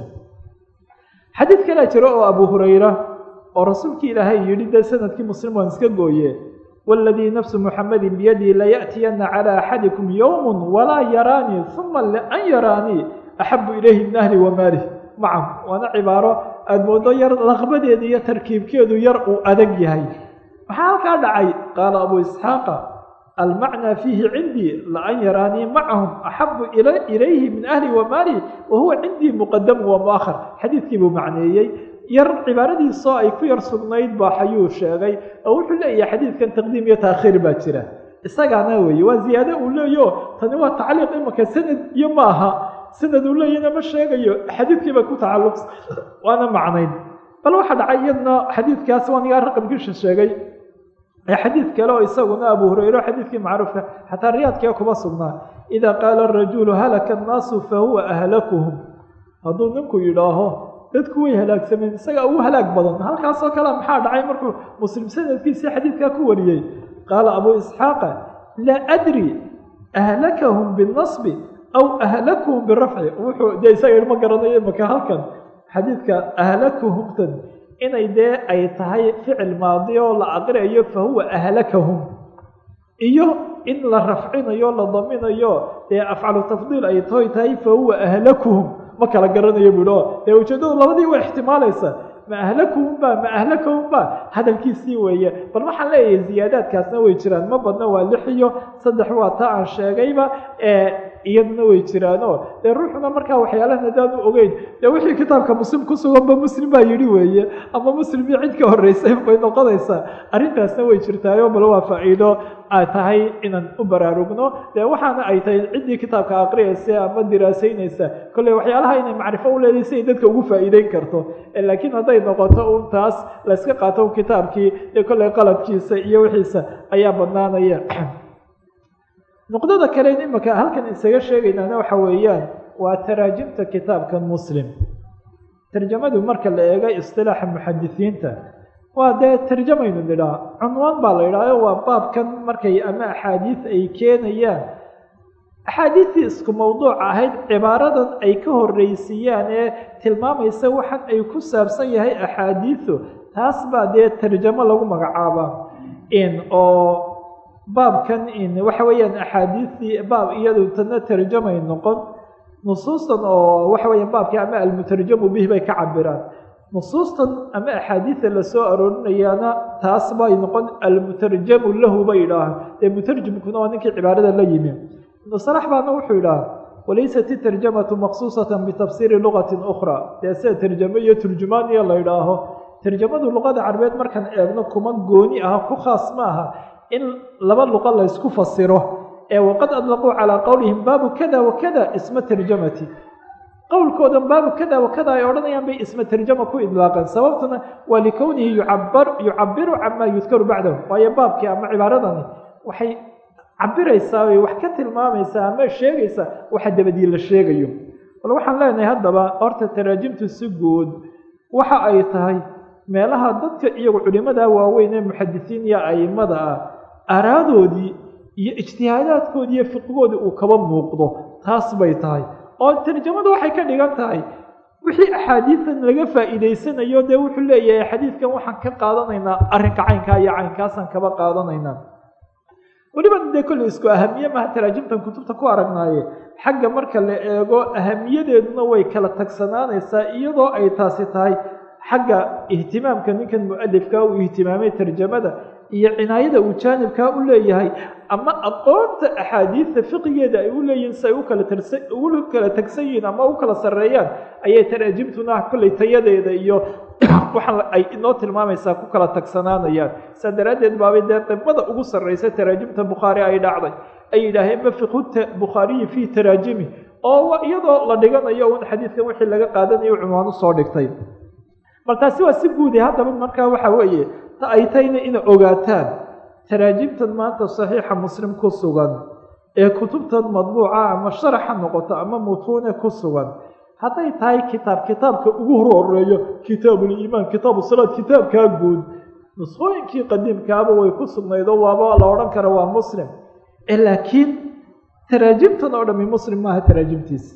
xadiid kalaa jiro oo abu hurayra oo rasuulkii ilaahay yidhi dee sanadkii muslim waan iska gooye waladii nafsu muxamedin biyadii laya'tiyana calaa axadikum yowm walaa yaraanii uma lian yaraanii axabu ilayhi min ahli wamaalih macam waana cibaaro aada moodo yar laqbadeeda iyo tarkiibkeedu yar uu adag yahay maxaa halkaa dhacay qaala abu isxaaqa almacnaa fiihi cindii laan yaraanii macahum axabu ilayhi min ahli wamaalih wa huwa cindii muqadamu wa muahar xadiidkii buu macneeyey yar cibaaradiisoo ay ku yar sugnayd baa xayuu sheegay oo wuxuu leeyahay xadiidkan taqdiim iyo taakhiir baa jira isagaana weeye waa ziyaado uu leeyaho tani waa tacliiq imaka sanad iyo ma aha sanad uu leeyahna ma sheegayo xadiidkiiba ku tacalluqsa waana macnayn bal waxaa dhacay iyadna xadiidkaas waa nigaa raqamkiisa sheegay ee xadiid kale oo isaguna abu hurayre xadiidkii macruufka xataa riyaadkee kuma sugnaa idaa qaala arajulu halaka annaasu fa huwa ahlakuhum hadduu ninku yidhaaho dadku way halaagsameen isagaa ugu halaag badan halkaasoo kale maxaa dhacay markuu muslim sanadkiisii xadiidkaa ku wariyey qaala abu isxaaqa laa adri ahlakahum binasbi aw ahlakuhum birafci wuxuu dee isaga ma garanayo imaka halkan xadiidka ahlakuhumtan inay dee ay tahay ficil maadi oo la aqriayo fa huwa ahlakahum iyo in la rafcinayo la daminayo dee afcalu tafdiil ay toy tahay fa huwa ahlakuhum ma kala garanayo buuhi o dee ujeeddadu labadii waa ixtimaalaysa ma ahlakuhum ba ma ahlakahum ba hadalkiisii weeye bal waxaan leeyahay ziyaadaadkaasna way jiraan ma badna waa lix iyo saddex waa ta aan sheegayba iyaduna way jiraano dee ruuxuna markaa waxyaalahan haddaanu ogeyn dee wixii kitaabka muslim ku suganba muslim baa yidhi weeye ama muslim iyo cid ka horreysay bay noqonaysaa arrintaasna way jirtaayo bal waa faa'iido ay tahay inaan u baraarugno dee waxaana ay tahay ciddii kitaabka aqriyaysa ama diraasaynaysa kolley waxyaalaha inay macrifo u leedahay si ay dadka ugu faa'iideyn karto laakiin hadday noqoto un taas layska qaato un kitaabkii dee kolley qaladkiisa iyo wixiisa ayaa badnaanaya nuqdada kale imika halkan isaga sheegaynaana waxa weeyaan waa taraajimta kitaabka muslim tarjamadu marka la eego istilaaxa muxadisiinta waa dee tarjamaynu nidhaa cunwaan baa la yidhaaho waa baabkan markay ama axaadiis ay keenayaan axaadiistii isku mawduuc ahayd cibaaradan ay ka horreysiiyaan ee tilmaamaysa waxan ay ku saabsan yahay axaadiisu taas baa dee tarjamo lagu magacaabaa in oo baabkan in waxa weeyaan axaadiistii baab iyadu tana tarjamay noqon nusuustan oo waxa weeyaan baabkii ama almutarjamu bihi bay ka cabiraan nusuustan ama axaadiida lasoo aroorinayaana taas bay noqon almutarjamu lahu bay idhaahaan dee mutarjimkuna waa ninkii cibaarada la yimi ibnu salax baana wuxuu idhaha walaysat itarjamatu maqsuusatan bitafsiiri lugatin ukhra dee sida tarjamo iyo turjumaaniya la idhaaho tarjamadu luqada carbeed markaan eegno kuma gooni ah ku khaas ma aha in laba luqa laysku fasiro ee waqad adlaquu calaa qowlihim baabu kada wakada isma tarjamati qowlkoodan baabu kada wakada ay odhanayaan bay isma tarjama ku idlaaqeen sababtuna waa likownihi yucabar yucabiru camaa yudkaru bacdahu waayo baabkii ama cibaaradani waxay cabiraysaa way wax ka tilmaamaysaa ama sheegaysaa waxa dabadii la sheegayo bal waxaan leenahay haddaba horta taraajimtu si guud waxa ay tahay meelaha dadka iyagu culimada waaweyn ee muxadisiin iyo aimada ah araadoodii iyo ijtihaadaadkoodii iyo fiqigoodii uu kaba muuqdo taas bay tahay oo tarjamadu waxay ka dhigan tahay wixii axaadiidan laga faa'iidaysanayo dee wuxuu leeyahay xadiidkan waxaan ka qaadanaynaa arrinka caynkaa iyo caynkaasaan kaba qaadanaynaa weliba dee kolley isku ahamiye maha taraajimtan kutubta ku aragnaaye xagga marka la eego ahamiyadeeduna way kala tagsanaanaysaa iyadoo ay taasi tahay xagga ihtimaamka ninkan mu-alifka uu ihtimaamay tarjamada iyo cinaayada uu jaanibkaa u leeyahay ama aqoonta axaadiidta fiqigeeda ay u leeyihiin si ay ukala tarsa ugu kala tagsan yihiin ama u kala sarreeyaan ayay taraajimtuna kolley tayadeeda iyo waxaan ay inoo tilmaamaysaa ku kala tagsanaanayaan saa daraaddeed baabay dee qibada ugu sarraysa taraajimta bukhaari ay dhacday ay yidhaaheen ma fiqhu bukhaariyi fii taraajimi oo iyadoo la dhiganayo un xadiidkan wixii laga qaadanayo cunwaan usoo dhigtay bal taasi waa si guuday haddaba markaa waxa weeye ta ay tayna ina ogaataan taraajimtan maanta saxiixa muslim ku sugan ee kutubtan madbuuca ama sharaxa noqoto ama mutuune ku sugan hadday tahay kitaab kitaabka ugu horeeyo kitaabuliimaan kitaabu salaad kitaabkaa guud nusqooyinkii qadiimkaaba way ku sugnaydoo waaba la odhan kara waa muslim laakiin taraajimtan oo dhami muslim maaha taraajimtiisa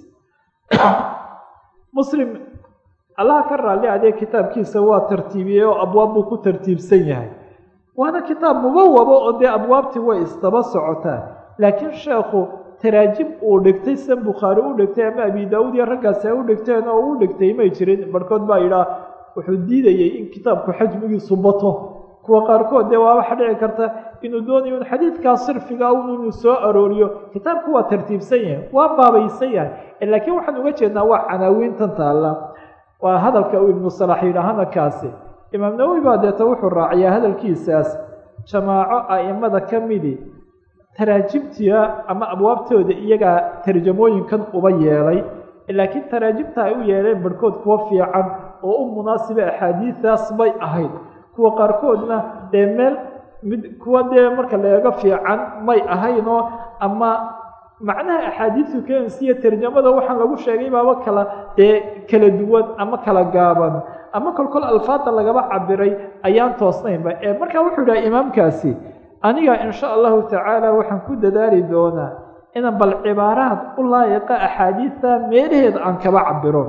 muslim allaha ka raalli adee kitaabkiisa waa tartiibiyey oo abwaab buu ku tartiibsan yahay waana kitaab mubawabo oo dee abwaabtii way isdaba socotaa laakiin sheekhu taraajim uu dhigtay san bukhaari u dhigtay ama abi daawuud iyo raggaasi ay u dhigteen oo u dhigtay may jirin barhkood baa yidhaah wuxuu diidayey in kitaabku xajmigiisu bato kuwa qaarkood dee waa waxa dhici karta inuu doonayo in xadiidkaa sirfiga un inuu soo arooriyo kitaabku waa tartiibsan yahay waa baabaysan yahay laakiin waxaan uga jeednaa waa canaawiintan taalla waa hadalka uu ibnu salax yidhaahana kaasi imaam nawowi baa deeta wuxuu raaciyaa hadalkiisaas jamaaco a'imada ka midi taraajimtiya ama abwaabtooda iyagaa tarjamooyinkan uba yeelay laakiin taraajimta ay u yeeleen barhkood kuwa fiican oo u munaasiba axaadiidaas bay ahayd kuwa qaarkoodna dee meel mid kuwa dee marka la eego fiican may ahaynoo ama macnaha axaadiisu keensiya tarjamada waxaan lagu sheegay baaba kala dee kala duwan ama kala gaaban ama kolkol alfaada lagaba cabiray ayaan toosnaynba ee markaa wuxuu dhaha imaamkaasi aniga insha allahu tacaala waxaan ku dadaali doonaa inaan bal cibaaraad u laayiqa axaadiidta meelaheeda aan kaba cabiro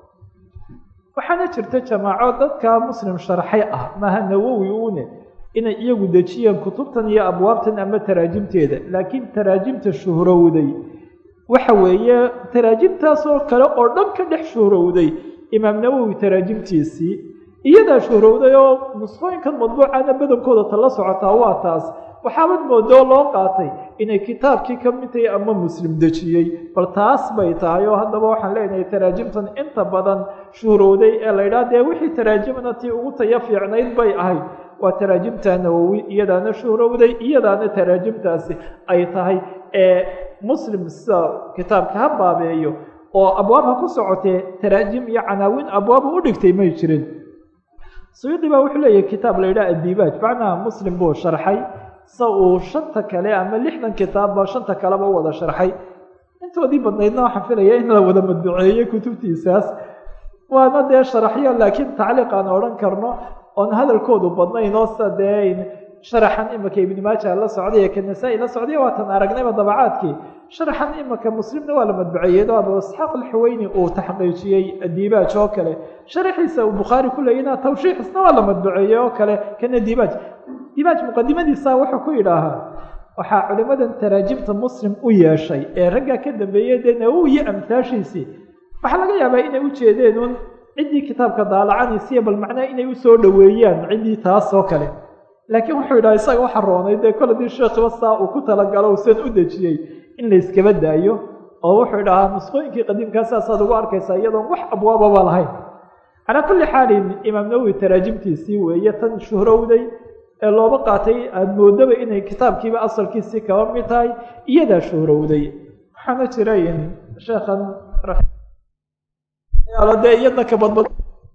waxaana jirta jamaaco dadka muslim sharxay ah maaha nawowi uune inay iyagu dejiyeen kutubtan iyo abwaabtan ama taraajimteeda laakiin taraajimta shuhrowday waxa weeye taraajimtaasoo kale oo dhan ka dhex shuhrowday imaam nawowi taraajimtiisii iyadaa shuhrowday oo nusqooyinkan madbuucana badankooda tala socotaa waa taas waxaabad moodoo loo qaatay inay kitaabkii ka mid tahay ama muslim dejiyey bal taas bay tahay oo haddaba waxaan leenahay taraajimtan inta badan shuhrowday ee la ydhaha dee wixii taraajimna tii ugu taya fiicnayd bay ahayd waa taraajimta nawowi iyadaana shuhrowday iyadaana taraajimtaasi ay tahay ee muslim sida kitaabka ha baabeeyo oo abwaab ha ku socotee taraajim iyo canaawiin abwaabu u dhigtay may jirin suyuudi baa wuxuu leeyahay kitaab la yidhaha adiibaaj macnaha muslim buu sharxay sa uu shanta kale ama lixdan kitaabba shanta kaleba wada sharxay intoodii badnaydna waxaan filaya in la wada madbuceeyey kutubtiisaas waana dee sharaxyo laakiin tacliiq aan odhan karno oon hadalkoodu badnayn oo sida dee sharaxan imika ibni maaja la socday ee ka nasaa-i la socday waatan aragnayba dabacaadkii sharaxan imika muslimna waa la madbaceeyey oo abu isxaaq alxuweyni uu taxqiijiyey diibaaj oo kale sharaxiisa uu bukhaari ku leeyina tawshiixisna waa la madbaceeyey oo kale kana diibaaj diibaaj muqadimadiisa wuxuu ku yidhaahaa waxaa culimadan taraajimta muslim u yeeshay ee raggaa ka dambeeyey dee nawowi iyo amhaashiisii waxaa laga yaabaa inay u jeedeen un ciddii kitaabka daalacanaysiiyo bal macnaha inay usoo dhoweeyaan ciddii taas oo kale laakiin wuxuu yidhaha isaga waxa roonay dee kol haddii sheekhiba saa uu ku talagalo usan u dejiyey in layskaba daayo oo wuxuu idhahaa nusqooyinkii qadiimkaa saasaad ugu arkaysaa iyadoon wax abwaababa lahayn calaa kulli xaalin imaam nawowi taraajimtiisii weeye tan shuhrowday ee looba qaatay aada moodaba inay kitaabkiiba asalkiisii kaba mid tahay iyadaa shuhrowday waxaana jira in sheekhan dee iyadna ka badbad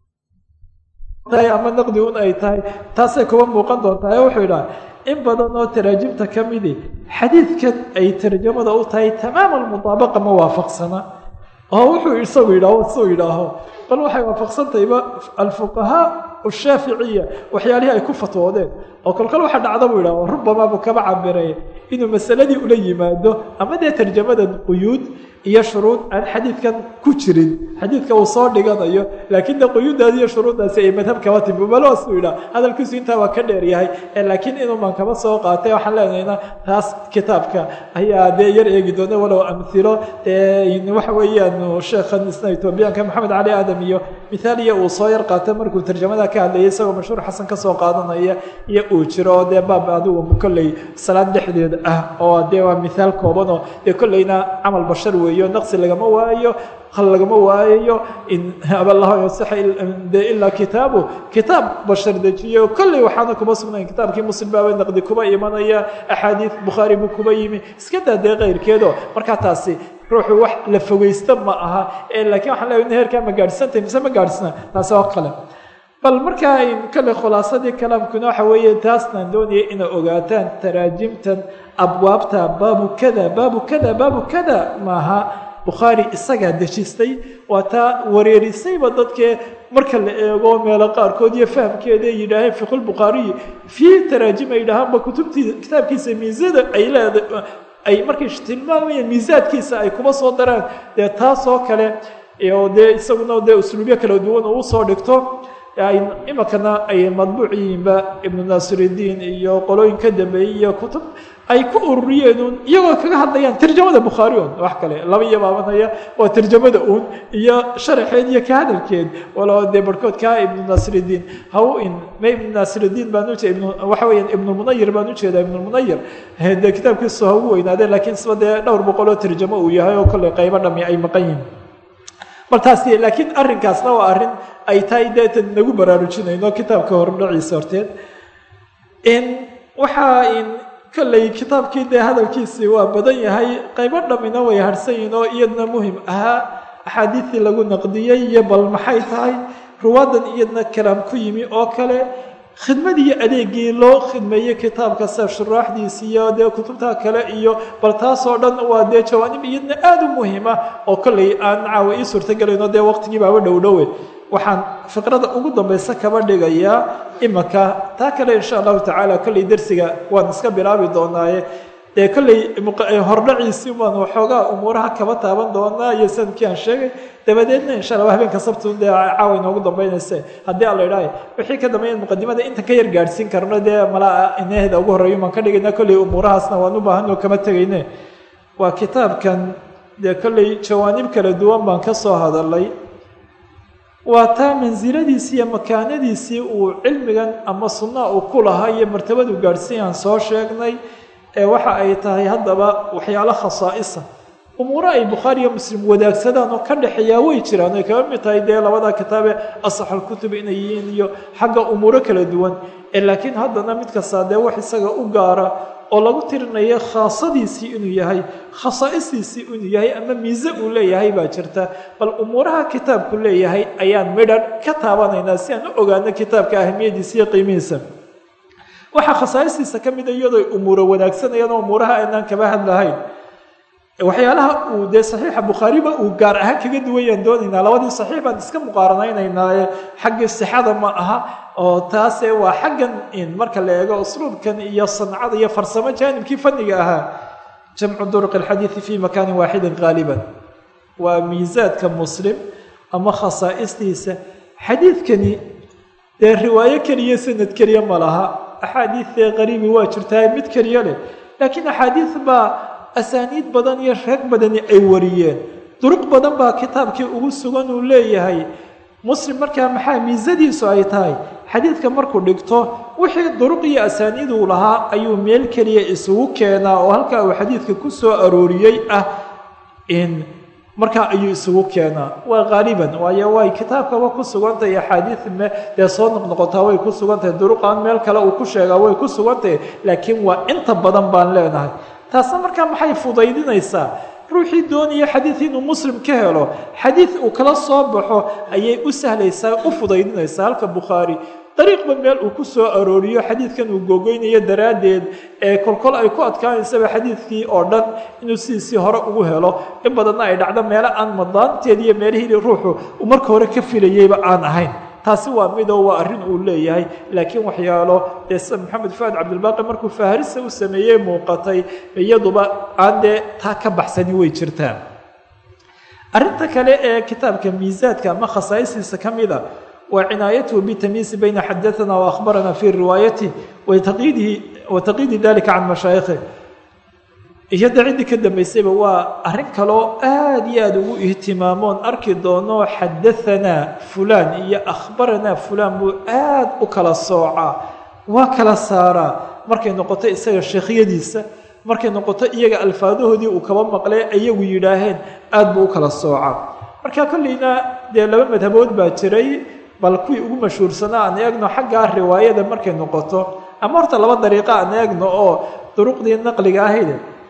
ama naqdi un ay tahay taasay kuba muuqan doontaa ee wuxuu idhaha in badan oo taraajimta ka midi xadiidkan ay tarjamada u tahay tamaama almutaabaqa ma waafaqsana oo wuxuu isagu yidhaaho suu yidhaaho bal waxay waafaqsantahayba alfuqahaa ashaaficiya waxyaalihii ay ku fatwoodeen oo kolkol waxa dhacda buu yidhaho rubamaa buu kaba cabirey inuu masaladii ula yimaado ama dee tarjamada quyuud iyo shuruud aan xadiidkan ku jirin xadiidka uu soo dhiganayo laakiin de quyuuddaasi iyo shuruuddaasi ay madhab kaba timi baloosuu yidhaha hadalkiisu intaa waa ka dheer yahay laakiin inuuman kaba soo qaatay waxaan leenahayna taas kitaabka ayaa dee yar eegi doona walow amhilo waxa weeyaan sheekhan isna etoobiyaanka maxamed cali aadam iyo mithaaliya uu soo yar qaatay markuu tarjamada ka hadlayay isagoo mashhuur xasan ka soo qaadanaya iyo uu jiro oo dee baab adigu kolley salaad dhexdeed ah oo dee waa mithaal koobanoo dee kolleyna camal bashar weeyo naqsi lagama waayo hal lagama waayayo in aballahu yasaxa de ilaa kitaabu kitaab bashar dejiyo kolley waxaana kuma sugnayn kitaabkii muslim baaba naqdi kuba imanaya axaadiid bukhaari buu kuba yimi iska daa dee keyrkeedo markaa taasi ruuxu wax la fogeysta ma aha laakiin waxaan leeya heerkaa ma gaadhsantay mise ma gaadhsana taasi oo kale bal markaa kale khulaasadii kalaamkuna waxa weeye taasnaan doonaya inay ogaataan taraajimtan abwaabta baabu kada baabu kada baabu kada maaha bukhaari isagaa dejistay waa taa wareerisayba dadkee marka la eego meelo qaarkood iyo fahamkeeda ay yidhaaheen fiqulbukhaariyi fii taraajim ay yidhaahaanba kutubtii kitaabkiisa miisada ay leeda ay markay tilmaamayeen miisaadkiisa ay kuma soo daraan dee taas oo kale oo dee isaguna dee usluubyo kala duwan oo usoo dhigto imikana ay madbuuc yihiinba ibnu naasiridiin iyo qolooyin ka dambeeyey iyo kutub ay ku ururiyeen uun iyagoo kaga hadlayaan tarjamada bukhaari un wax kale laba iyo baabanaya waa tarjamada uun iyo sharaxeed iyo ka hadalkeed walo dee barhkood kaa ibnu naasiridiin haw in ma ibnu naasiridiin baan ujeeda ibn waxa weeyaan ibnulmunayir baan ujeedaa ibnulmunayir dee kitaabkiisu ha ugu weynaadeen laakiin isba dee dhowr boqol oo tarjamo uu yahay oo kolley qaybo dhami ay maqan yihin bal taasi laakiin arrinkaasna waa arrin ay tahay deetan nagu baraarujinayno kitaabka horudhaciisa horteed waxaa in kolley kitaabkii dee hadalkiisii waa badan yahay qaybo dhammina way harhsan yihin oo iyadna muhim ahaa axaadiidii lagu naqdiyey iyo bal maxay tahay ruwaadan iyadna kalaam ku yimi oo kale khidmadii adeegii loo khidmeeyey kitaabka sida shuraaxdiisi iyo dee kutubta kale iyo bal taasoo dhan waa dee jawaanib iyadna aada u muhima oo kolley aan caawa ii suurtagelayno dee waqtigii baaba dhowdhowe waxaan fiqrada ugu dambaysa kaba dhigayaa imika taa kale insha allahu tacaala kolley dersiga waan iska bilaabi doonaaye dee kolley hordhaciisii baan waxoogaa umuuraha kaba taaban doonaa iyo sanadkii aan sheegay dabadeedna insha alla habeenka sabtun dee caawa inoogu dambeynayse haddii alla idhaahay wixii ka dambeeya muqadimada intan ka yar gaadhsiin karno dee malaa inaheeda ugu horreeyo baan ka dhigayna kolley umuurahaasna waan u baahanoo kama tegayne waa kitaabkan dee kolley jawaanib kala duwan baan ka soo hadalay waa taa mansiladiisii iyo makaanadiisii uu cilmigan ama sunnaa uu ku lahaa iyo martabadu gaadhsiin aan soo sheegnay ee waxa ay tahay haddaba waxyaalo khasaa'isa umuuro ay bukhaari iyo muslim wadaagsadaan oo ka dhexeeyaa way jiraan ay kaga mid tahay dee labada kitaabe asaxalkutub inay yihiin iyo xagga umuuro kala duwan ee laakiin haddana mid kastaa dee wax isaga u gaara oo lagu tirinayo khaasadiisii inuu yahay khasaa'istiisii inuu yahay ama miise uu leeyahay baa jirta bal umuuraha kitaabku leeyahay ayaan midhan ka taabanaynaa si aan u ogaano kitaabka ahamiyadiisa iyo qiimihiisa waxaa khasaa'istiisa ka mida iyadoo umuuro wanaagsanayaan oo umuuraha aynaan kaba hadlahayn waxyaalaha uu dee saxiixa bukhaariba uu gaar ahaan kaga duwayaan doonaynaa labadii saxiix baan iska muqaaranaynaynaaye xaggii sixada ma aha oo taase waa xaggan in marka la eego usluubkan iyo sancada iyo farsamo jaanibkii fanniga ahaa jamcu duruq alxadiidi fi makaanin waaxidin qaaliban waa miisaadka muslim ama khasaa'istiisa xadiidkani dee riwaayo keliya sanad keliya ma laha axaadiidee qariibi waa jirtaa mid keliya leh laakiin axaadiid baa asaaniid badan iyo reeg badani ay wariyeen duruq badan baa kitaabkii ugu sugan uu leeyahay muslim markaa maxaa miisadiisu ay tahay xadiidka markuu dhigto wixii duruq iyo asaaniid uu lahaa ayuu meel keliya isugu keenaa oo halkaa uu xadiidka ku soo arooriyey ah in markaa ayuu isugu keenaa waa qaaliban waayo way kitaabkaba ku sugantahay axaadiid me dee soo noqnoqotaa way ku sugantahay duruqaan meel kale uu ku sheegaa way ku sugantahay laakiin waa inta badan baan leenahay taasna markaa maxay fudaydinaysaa ruuxii doonaya xadiid inuu muslim ka helo xadiid uu kala soo baxo ayay u sahlaysaa u fudaydinaysaa halka bukhaari dariiqba meel uu ku soo arooriyo xadiidkan uu gogoynayo daraaddeed ee kolkol ay ku adkaanaysaba xadiidkii oo dhan inuu sidiisii hore ugu helo in badanna ay dhacdo meelo aan madaanteed iyo meelihii ruuxu uu marka hore ka filayeyba aan ahayn taasi waa midoo waa arrin uu leeyahay laakiin waxyaalo dee sida maxamed fuaad cabdilbaaqi markuu faharisa u sameeyey muuqatay iyaduba aan dee taa ka baxsani way jirtaa arrinta kale ee kitaabka miisaadka ama khasaa'istiisa ka mida waa cinaayatuhu bitamiisi bayna xadaثana waأkhbarana fi riwaayatih wataqyiidi dalika can mashaayikhi iyo da ciddii ka dambaysayba waa arrin kaloo aada iyo aada ugu ihtimaamoon arki doono xadahanaa fulaan iyo akhbaranaa fulaan buu aada u kala soocaa waa kala saaraa markay noqoto isaga sheekhyadiisa markay noqoto iyaga alfaadahoodii uu kaba maqlee iyagu yidhaaheen aada buu u kala soocaa marka kolleyna dee laba madhabood baa jiray bal kuwii ugu mashhuursanaa aan eegno xaggaa riwaayada markay noqoto ama horta laba dariiqa aan eegno oo duruqdii naqliga ahayd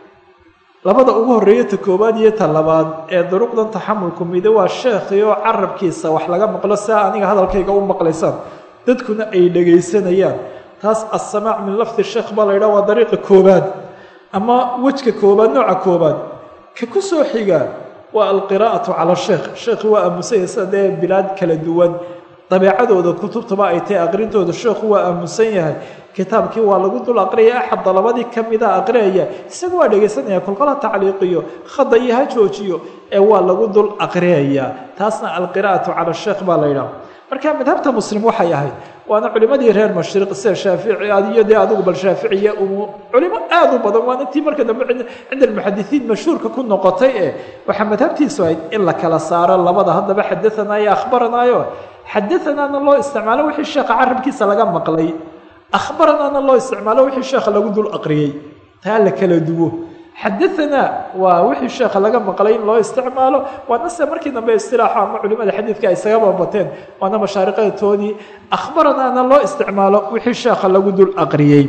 labada ugu horreeya ta koowaad iyo ta labaad ee duruqdan taxamulku mide waa sheekhii oo carabkiisa wax laga maqlo saa aniga hadalkayga u maqlaysaan dadkuna ay dhegaysanayaan taas assamaac min lafdi sheekh baa la yidhaha waa dariiqa koowaad ama wejka koowaad nooca koowaad ka ku soo xiga waa alqiraa'atu cala sheekh sheekhi waa aamusanya sida dee bilaad kala duwan dabeecadooda kutubtaba ay tahay aqrintooda sheekhu waa aamusan yahay kitaabkii waa lagu dul aqriyaya axad dalabadii ka mida aqriyaya isaga waa dhegaysanaya kolkola tacliiqiyo khada iyo ha joojiyo ee waa lagu dul aqriyaya taasna alqiraa'atu cala sheekh baa la yidhaha marka madhabta muslim waxay ahayd waana culimadii reer mashriq sida shaafici iyo dee adigu bal shaaficiya umu culimo aada u badan waana tii marka dambe cinda almuxadisiin mashhuurka ku noqotay ee waxaa madhabtiisu ahayd in la kala saaro labada haddaba xadaanaayo akhbaranaayo xadaanaana loo isticmaalo wixii sheekha carabkiisa laga maqlay akhbaranaana loo isticmaalo wixii sheekha lagu dul aqriyey taa la kala duwo xadaanaa waa wixii sheekha laga maqlay in loo isticmaalo waana se markii dambe istilaaxo ama culimada xadiidka ay isaga babateen waana mashaariqatoodii akhbaranaana loo isticmaalo wixii sheekha lagu dul aqriyey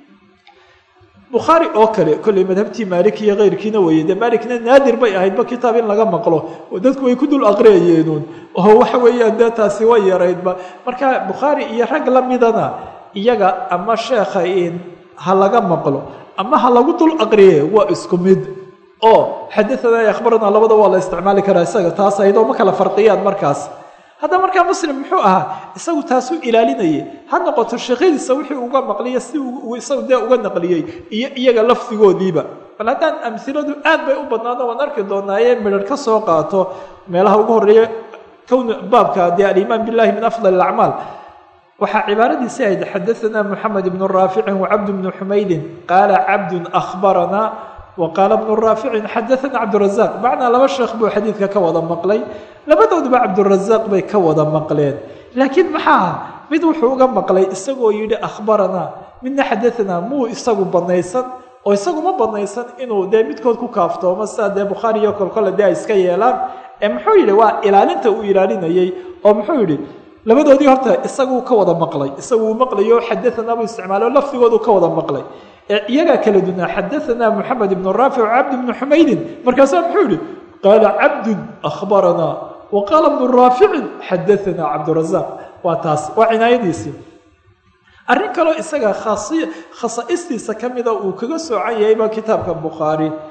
bukhaari oo kale kolley madhabtii maalik iyo keyrkiina weeye dee maalikna naadir bay ahaydba kitaab in laga maqlo oo dadku way ku dul aqriyayeenuun oo waxa weeyaan dee taasi way yaraydba marka bukhaari iyo rag la midana iyaga ama sheekha in ha laga maqlo ama ha lagu dul aqriye waa isku mid oo xadaanaa akhbarana labada waa la isticmaali karaa isaga taas aydoo ma kala farqiyaan markaas hadda markaa muslim muxuu ahaa isagu taasuu ilaalinayay ha noqoto sheekhadiisa wixii uga maqliya si uu isagu dee uga naqliyey iyo iyaga lafdigoodiiba bal haddaan amhiladu aad bay u badnaado waan arki doonaaye midhar ka soo qaato meelaha ugu horreeya kown baabka dee alimaan billahi min afdal alacmaal waxaa cibaaradiisi ahayd xadaanaa moxamed ibnu raaficin wacabd bnu xumaydin qaala cabdun akhbaranaa wa qaala bnu raaficin xadaanaa cabdurazaq macnaa laba sheekh buu xadiidka ka wada maqlay labadooduba cabdurazaq bay ka wada maqleen laakiin maxaa mid wuxuu uga maqlay isagoo yidhi akhbaranaa midna xadaanaa muu isagu banaysan oo isagu ma banaysan inuu dee midkood ku kaaftoomo sidaa dee bukhaari iyo kolkole dee ay iska yeelaan ee muxuu yidhi waa ilaalinta uu ilaalinayey oo muxuu yidhi labadoodii horta isaguu ka wada maqlay isagu uu maqlayo xadaanaa buu isticmaalo lafdigoodu ka wada maqlay ee iyagaa kala dunaa xadaanaa moxamed ibnu raafic cabd ibnu xumaydin markaasaa muxuu yihi qaala cabdun akhbaranaa wa qaala bnu raaficin xadaanaa cabdurazaq waa taas waa cinaayadiisii arrin kaloo isaga khasaa'istiisa ka mida uu kaga soocan yahayba kitaabka bukhaari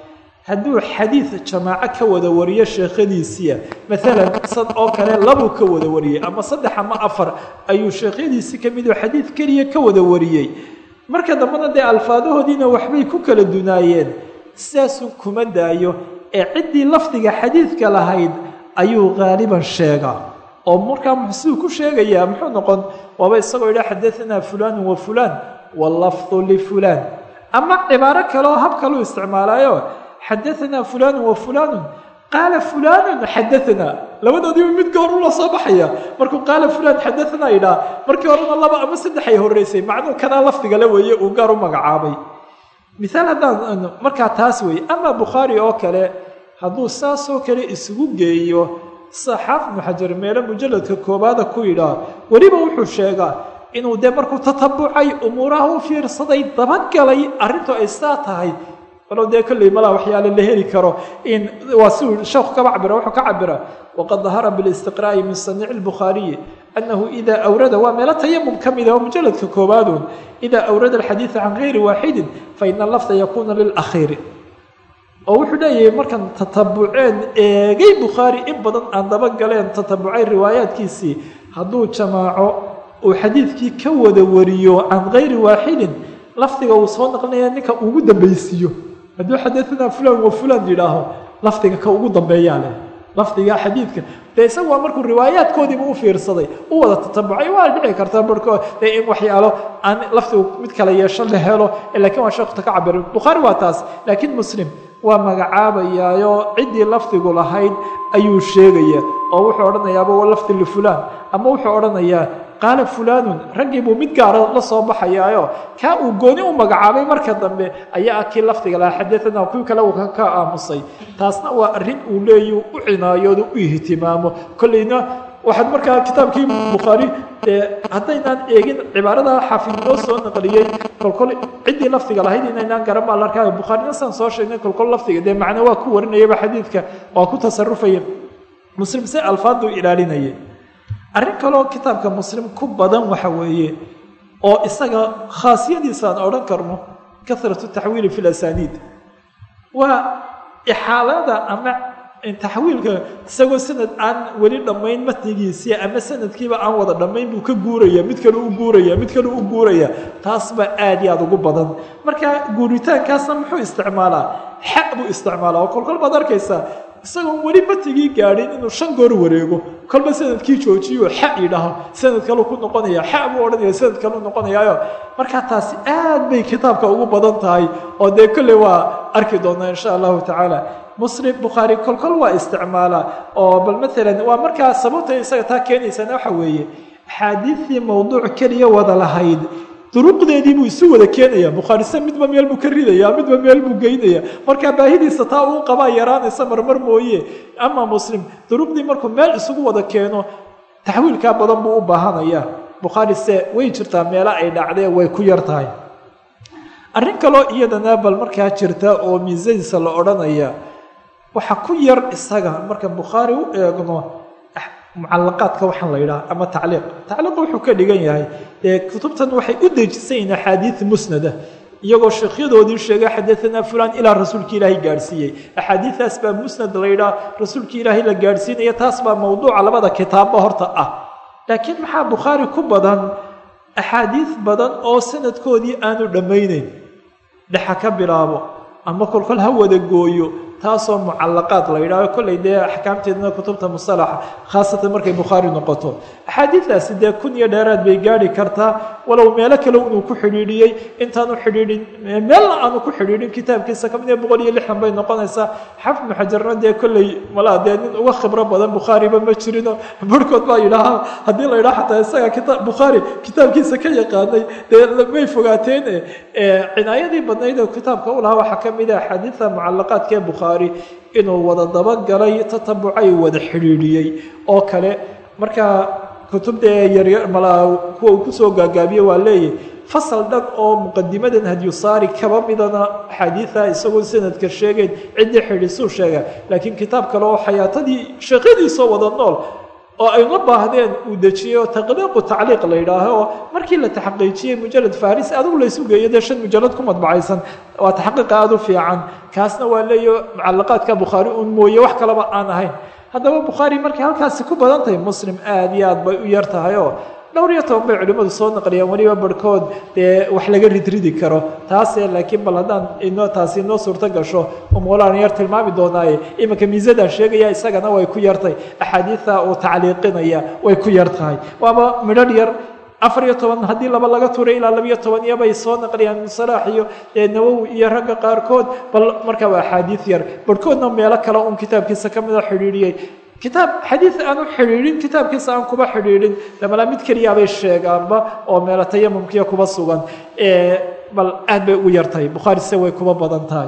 hadduu xadiid jamaaco ka wada wariyo sheekhadiisiia maalan sad oo kale labuu ka wada wariyey ama saddex ama afar ayuu sheekhyadiisii ka midoo xadiid keliya ka wada wariyey marka dambena dee alfaadahoodiina waxbay ku kala dunaayeen sidaasuu kuma daayo ee ciddii lafdiga xadiidka lahayd ayuu haaliban sheegaa oo markaa siduu ku sheegayaa muxuu noqon waaba isagoo yidha xadaanaa fulaanu wa fulaan wallafdu lifulaan ama cibaaro kaleoo hab kaluu isticmaalaayo xadaanaa fulaanu wa fulaanu qaala fulaanu xadaanaa labadoodiiba mid goor ula soo baxaya markuu qaala fulaan xadaanaa yidhaha markii horena laba ama saddexay horreysay macnuu kanaa lafdigala weeye uu gaar u magacaabay miaal haddaan markaa taas weeye ama bukhaari oo kale hadduu saasoo kale isugu geeyo saxaaf ibnu xajar meelo mujalladka koobaada ku yidhaah weliba wuxuu sheegaa inuu dee markuu tatabucay umuuraha u fiirsaday dabagalay arrintu ay saa tahay walow dee kolley malaa waxyaale la heli karo in waa siuu sheekhu kaba cabira wuxuu ka cabira waqad dahara bilistiqraa'i min saniici lbukhaariyi annahu ida awrada waa meelo tayamum ka mid ah oo mujalladka koobaadun ida awrada alxadiida can gayri waaxidin faina lafda yakuuna lilakhiiri oo wuxuu leeyahay markan tatabuceen eegay bukhaari in badan aan dabagaleen tatabucay riwaayaadkiisii hadduu jamaaco uu xadiidkii ka wada wariyo can gayri waaxidin lafdiga uu soo naqlinaya ninka ugu dambaysiiyo hadduu xadaanaa fulan wa fulan yidhaaho lafdiga ka ugu dambeeyaa leh lafdiga xadiidka dee isaga waa markuu riwaayaadkoodiiba u fiirsaday u wada tatabucay waa dhici kartaa barhkood dee in waxyaalo aan lafdigu mid kala yeesho la helo lakiin waa sheekhuta ka cabira bukhaari waa taas laakiin muslim waa magacaabayaayo ciddii lafdigu lahayd ayuu sheegaya oo wuxuu odhanayaaba wa lafdi lifulaan ama wuxuu odhanayaa qaala fulaanun raggii buu mid gaara la soo baxayaayo kaa uu gooni u magacaabay marka dambe ayaa kii lafdiga lahaa xadaanaa kuwii kale uu ka aamusay taasna waa arrin uu leeyu u cinaayoodu u ihtimaamo kolleyna waxaad markaa kitaabkii bukhaari dee haddaynaan eegin cibaarada xaafid noo soo naqliyey kolkol ciddii lafdiga lahayd inaynaan garan baa la arkaayo bukhaarina saan soo sheegnay kolkol lafdiga dee macne waa ku warinayaba xadiidka waa ku tasarufaya muslim se alfaaduu ilaalinayay arrin kaloo kitaabka muslim ku badan waxa weeye oo isaga khaasiyadiisa aan odhan karno kahratu taxwiili fi lasaniid waa ixaalada ama taxwiilka isagoo sanad aan weli dhammayn matnigiisii ama sanadkiiba aan wada dhammayn buu ka guuraya mid kale u guuraya mid kale u guuraya taas baa aad iyo aad ugu badan marka guuritaankaasna muxuu isticmaalaa xa buu isticmaalaa oo kolkol baad arkaysaa isagoon weli matnigii gaadhin inuu shan goor wareego kolba sanadkii joojiyo xa yidhaaho sanad kaleu ku noqonaya xa buu odhanaya sanad kaleu noqonayaayo markaa taasi aad bay kitaabka ugu badan tahay oo dee kolley waa arki doonaa insha allahu tacaala muslim bukhaari kolkol waa isticmaalaa oo bal maalan waa markaa sababta isaga taa keenaysana waxa weeye axaadiidtii mawduuc keliya wada lahayd duruqdeedii buu isu wada keenaya bukhaarisa midba meel buu ka ridaya midba meel buu geynaya markaa baahidiisa taa uu qabaa yaraanaysa marmar mooye ama muslim duruqdii markuu meel isugu wada keeno taxwiilkaa badan buu u baahanaya bukhaari se way jirtaa meelo ay dhacdee way ku yar tahay arrin kaloo iyadana bal markaa jirta oo miisadiisa la odhanaya waxaa ku yar isaga marka bukhaari u eegno mucalaqaadka waxaan la yidhaha ama tacliiq tacliiq wuxuu ka dhigan yahay dee kutubtan waxay u dejisayiin axaadiid musnada iyagoo sheekhyadoodii sheegay xadaanaa fulan ilaa rasuulki ilaahay gaadhsiiyey axaadiidaas baa musnad la yidhaha rasuulki ilaahay la gaadhsiinaya taas baa mawduuca labada kitaabba horta ah laakiin maxaa bukhaari ku badan axaadiid badan oo sanadkoodii aanu dhammayneyn dhexa ka bilaabo ama kolkol ha wada gooyo taasoo mucalaqaad la yidhahho kolley dee axkaamteedna kutubta musalaxa khaasatan markay bukhaari noqoto axaadiidaasi dee kun iyo dheeraad bay gaadhi kartaa walow meelo kale inuu ku xidhiidhiyey intaanu xidhiidhin meelna aanu ku xidhiidhin kitaabkiisa kamid ee boqol iyo lixdan bay noqonaysaa xafid ibnu xajarna dee kolley malaa dee nin uga khibro badan bukhaariba ma jirino barhkood baa yidhaaha haddii la yidhaha xataa isaga kita bukhaari kitaabkiisa ka yaqaanay dee may fogaateen cinaayadii badnayd oo kitaabka u lahaa waxaa kamid ah axaadiida mucalaqaadka ee bukhaari inuu wada dabagalay tatabucay wada xidhiidhiyey oo kale markaa kutubdee yaryar malaa kuwa uu kusoo gaagaabiyey waa leeyahy fasal dhan oo muqadimadan hadyusaari kaba midana axaadiida isagoo sanadka sheegeyn ciddii xidhiisuu sheega laakiin kitaab kale oo xayaatadii sheekhadiisoo wada nool oo ay uma baahdeen uu dejiyey oo taqdiiqu tacliiq la yidhaaho oo markii la taxqiijiyey mujalad faris adigu laysu geeyo dee shan mujalad ku madbacaysan waa taxqiiqa aada u fiican kaasna waa leeyo mucalaqaadka bukhaari un mooye wax kaleba aan ahayn haddaba bukhaari markay halkaasi ku badan tahay muslim aada iyo aad bay u yar tahay oo dhowr iyo toban bay culimmadu soo naqliyeen weliba barhkood dee wax laga ridridi karo taase laakiin bal haddaan inoo taasi inoo suurto gasho umuulaan yar tilmaami doonaaye iminka miisadaan sheegaya isagana way ku yartay axaadiida uu tacliiqinaya way ku yar tahay waaba midhadh yar afar iyo toban haddii laba laga turay ilaa labiyo toban iyo bay soo naqliyaan musalaax iyo nawowi iyo ragga qaarkood bal markaa waa axaadiid yar barhkoodna meelo kale un kitaabkiisa ka mida xidhiidhiyey kitaab xadiid aan u xidhiidhin kitaabkiisa aan kuba xidhiidhin damalaa mid keliyaabay sheegaanba oo meelo tayamumkiya kuba sugan bal aad bay ugu yartahay bukhaari se way kuba badan tahay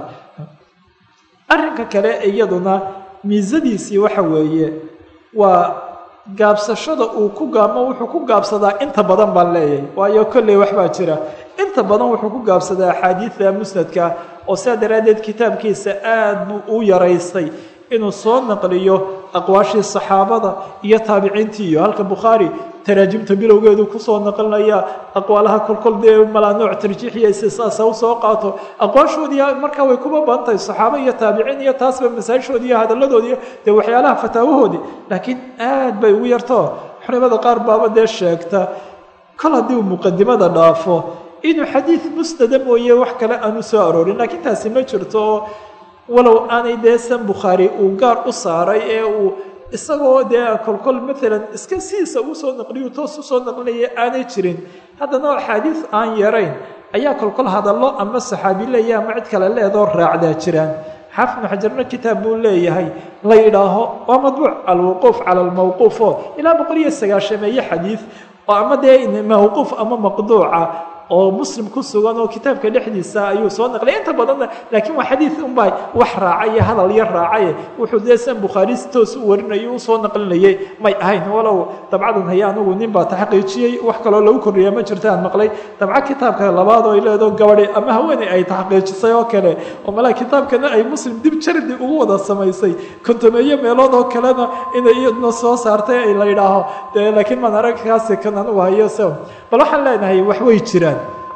arrinka kale iyaduna miisadiisii waxa weeye waa gaabsashada uu ku gaabmo wuxuu ku gaabsadaa inta badan baan leeyahay waayo kolley waxbaa jira inta badan wuxuu ku gaabsadaa axaadiida musnadka oo sidaa daraaddeed kitaabkiisa aad buu u yaraystay inuu soo naqliyo aqwaashii saxaabada iyo taabiciintii iyo halka bukhaari taraajimta bilowgeedu kusoo naqlinaya aqwaalaha kolkol dee malaa nooc tarjiixiya sisaasa usoo qaato aqwaashoodii markaa way kuba badan tahay saxaabo iyo taabiciin iyo taasba masaajishoodii iyo hadalladoodii dee waxyaalaha fataawahoodii laakiin aad bay ugu yarto culimada qaar baaba dee sheegta kol haddii uu muqadimada dhaafo inuu xadiid musnada mooye wax kale aanu soo aroorin laakiin taasi ma jirto oo walow aanay dee san bukhaari uu gaar u saaray ee uu isagoo dee kolkol maalan iska sidiisa uu soo naqliyu toos usoo naqlinaya aanay jirin haddana axaadiis aan yarayn ayaa kolkol hadallo ama saxaabi leeya ama cid kale leedoo raacdaa jiraan xaafid ibnu xajarna kitaab buu leeyahay la yidhaaho waa madbuuc alwuquuf cala almawquuf oo ilaa boqol iyo sagaashameeye xadiid oo ama dee mawquuf ama maqduuca oo muslim ku sugan oo kitaabka dhexdiisa ayuu soo naqlay inta badanna laakiin waa xadiid unbaa wax raacay iyo hadal yar raacaye wuxuu dee san bukhaari si toos u warinayo usoo naqlinayay may ahayn walow dabcadan haya anugu nin baa taxqiijiyey wax kaloo lagu kordhiya ma jirta aan maqlay dabca kitaabka labaad oo ay leedo gabadhi ama haweeney ay taxqiijisay oo kale oo malaa kitaabkana ay muslim dib jardi ugu wada samaysay kontomeeyo meelood oo kalena inay iyadna soo saartay ay la yidhaaho dee laakiin maan aragkaasi kan anugu hayo se bal waxaan leenahay wax way jiraan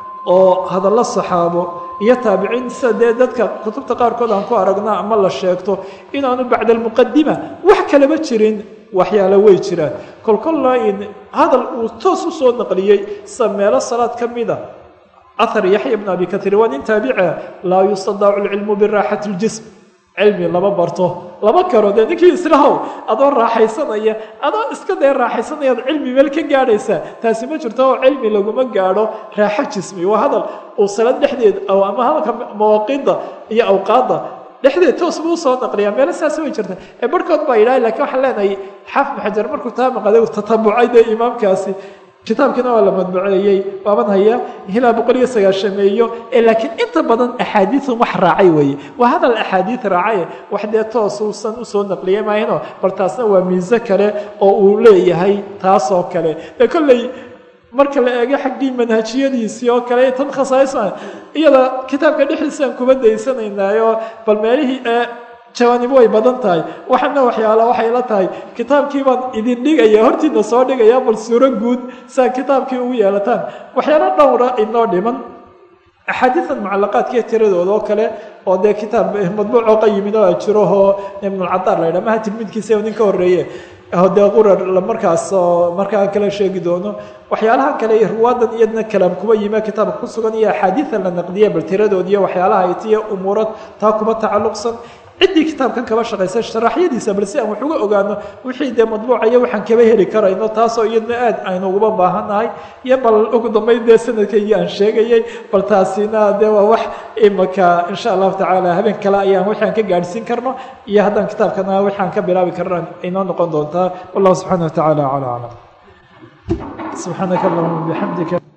oo hadallo saxaabo iyo taabiciin sida dee dadka kutubta qaarkood aan ku aragna ama la sheegto inaanu bacda almuqadima wax kalaba jirin waxyaalo way jiraan kolkolla in hadal uu toos u soo naqliyey sida meelo salaad ka mida ahar yaxya bn abi kaiir waa nin taabica laa yustadaacu lcilmu biraaxati اljism cilmi lama barto lama karo dee ninkii islahow adoo raaxaysanaya adoo iska dee raaxaysanayaad cilmi meel ka gaadhaysaa taasi ma jirto oo cilmi laguma gaadho raaxo jismi waa hadal uu salad dhexdeed ama hadalka mawaaqiidda iyo awqaadda dhexdeed toos buu usoo naqliyaa meelo saas way jirta ee barhkood baa yidhaha lakiin waxaan leenahay xaafid maxajar markuu taa maqaday tatabucay dee imaamkaasi kitaabkiina waa la madbuceeyey waaban haya ilaa boqol iyo sagaashameeyo ee laakiin inta badan axaadiiun wax raacay weeye waa hadal axaadiid raacaye wax dee toos uusan usoo naqliye maahino bal taasna waa miise kale oo uu leeyahay taasoo kale ee kolley marka la eego xaggii manhajiyadiisii oo kale tan khasaais iyada kitaabka dhexdiisaan kuba daysanaynaayo bal meelihii ee jawaanib way badan tahay waxana waxyaala waxay la tahay kitaabkii baan idin dhigaya hortiina soo dhigaya bal suuro guud saa kitaabkii ugu yeelataan waxyaalo dhowra inoo dhiman axaadiidan mucalaqaadkiiyo tiradooda oo kale oo dee kitaab madbuuc oo qayimid oo jirahoo ibnulcadaar la ydhaha maha tilmiidkiisa nin ka horreeye dee qurar markaas oo markaa kala sheegi doono waxyaalaha kale ruwaadan iyadna kalaam kuba yime kitaabka ku sugan iyo axaadiida la naqdiya bal tiradood iyo waxyaalaha itiyo umuurad taa kuba tacalluqsan ciddii kitaabkan kaba shaqaysa sharaxyadiisa bal si aan wax uga ogaano wixii dee madbuucaya waxaan kaba heli karayno taasoo iyadna aad aynu uguba baahannahay iyo bal ugu dambayn dee sanadkaygii aan sheegayay bal taasina dee waa wax imaka insha allahu tacaala habeen kale ayaan waxaan ka gaadhsiin karno iyo haddaan kitaabkana waxaan ka bilaabi karna inoo noqon doontaa wallahu subxaana wa tacaala acala aclam subxaanaka allahuma bixamdika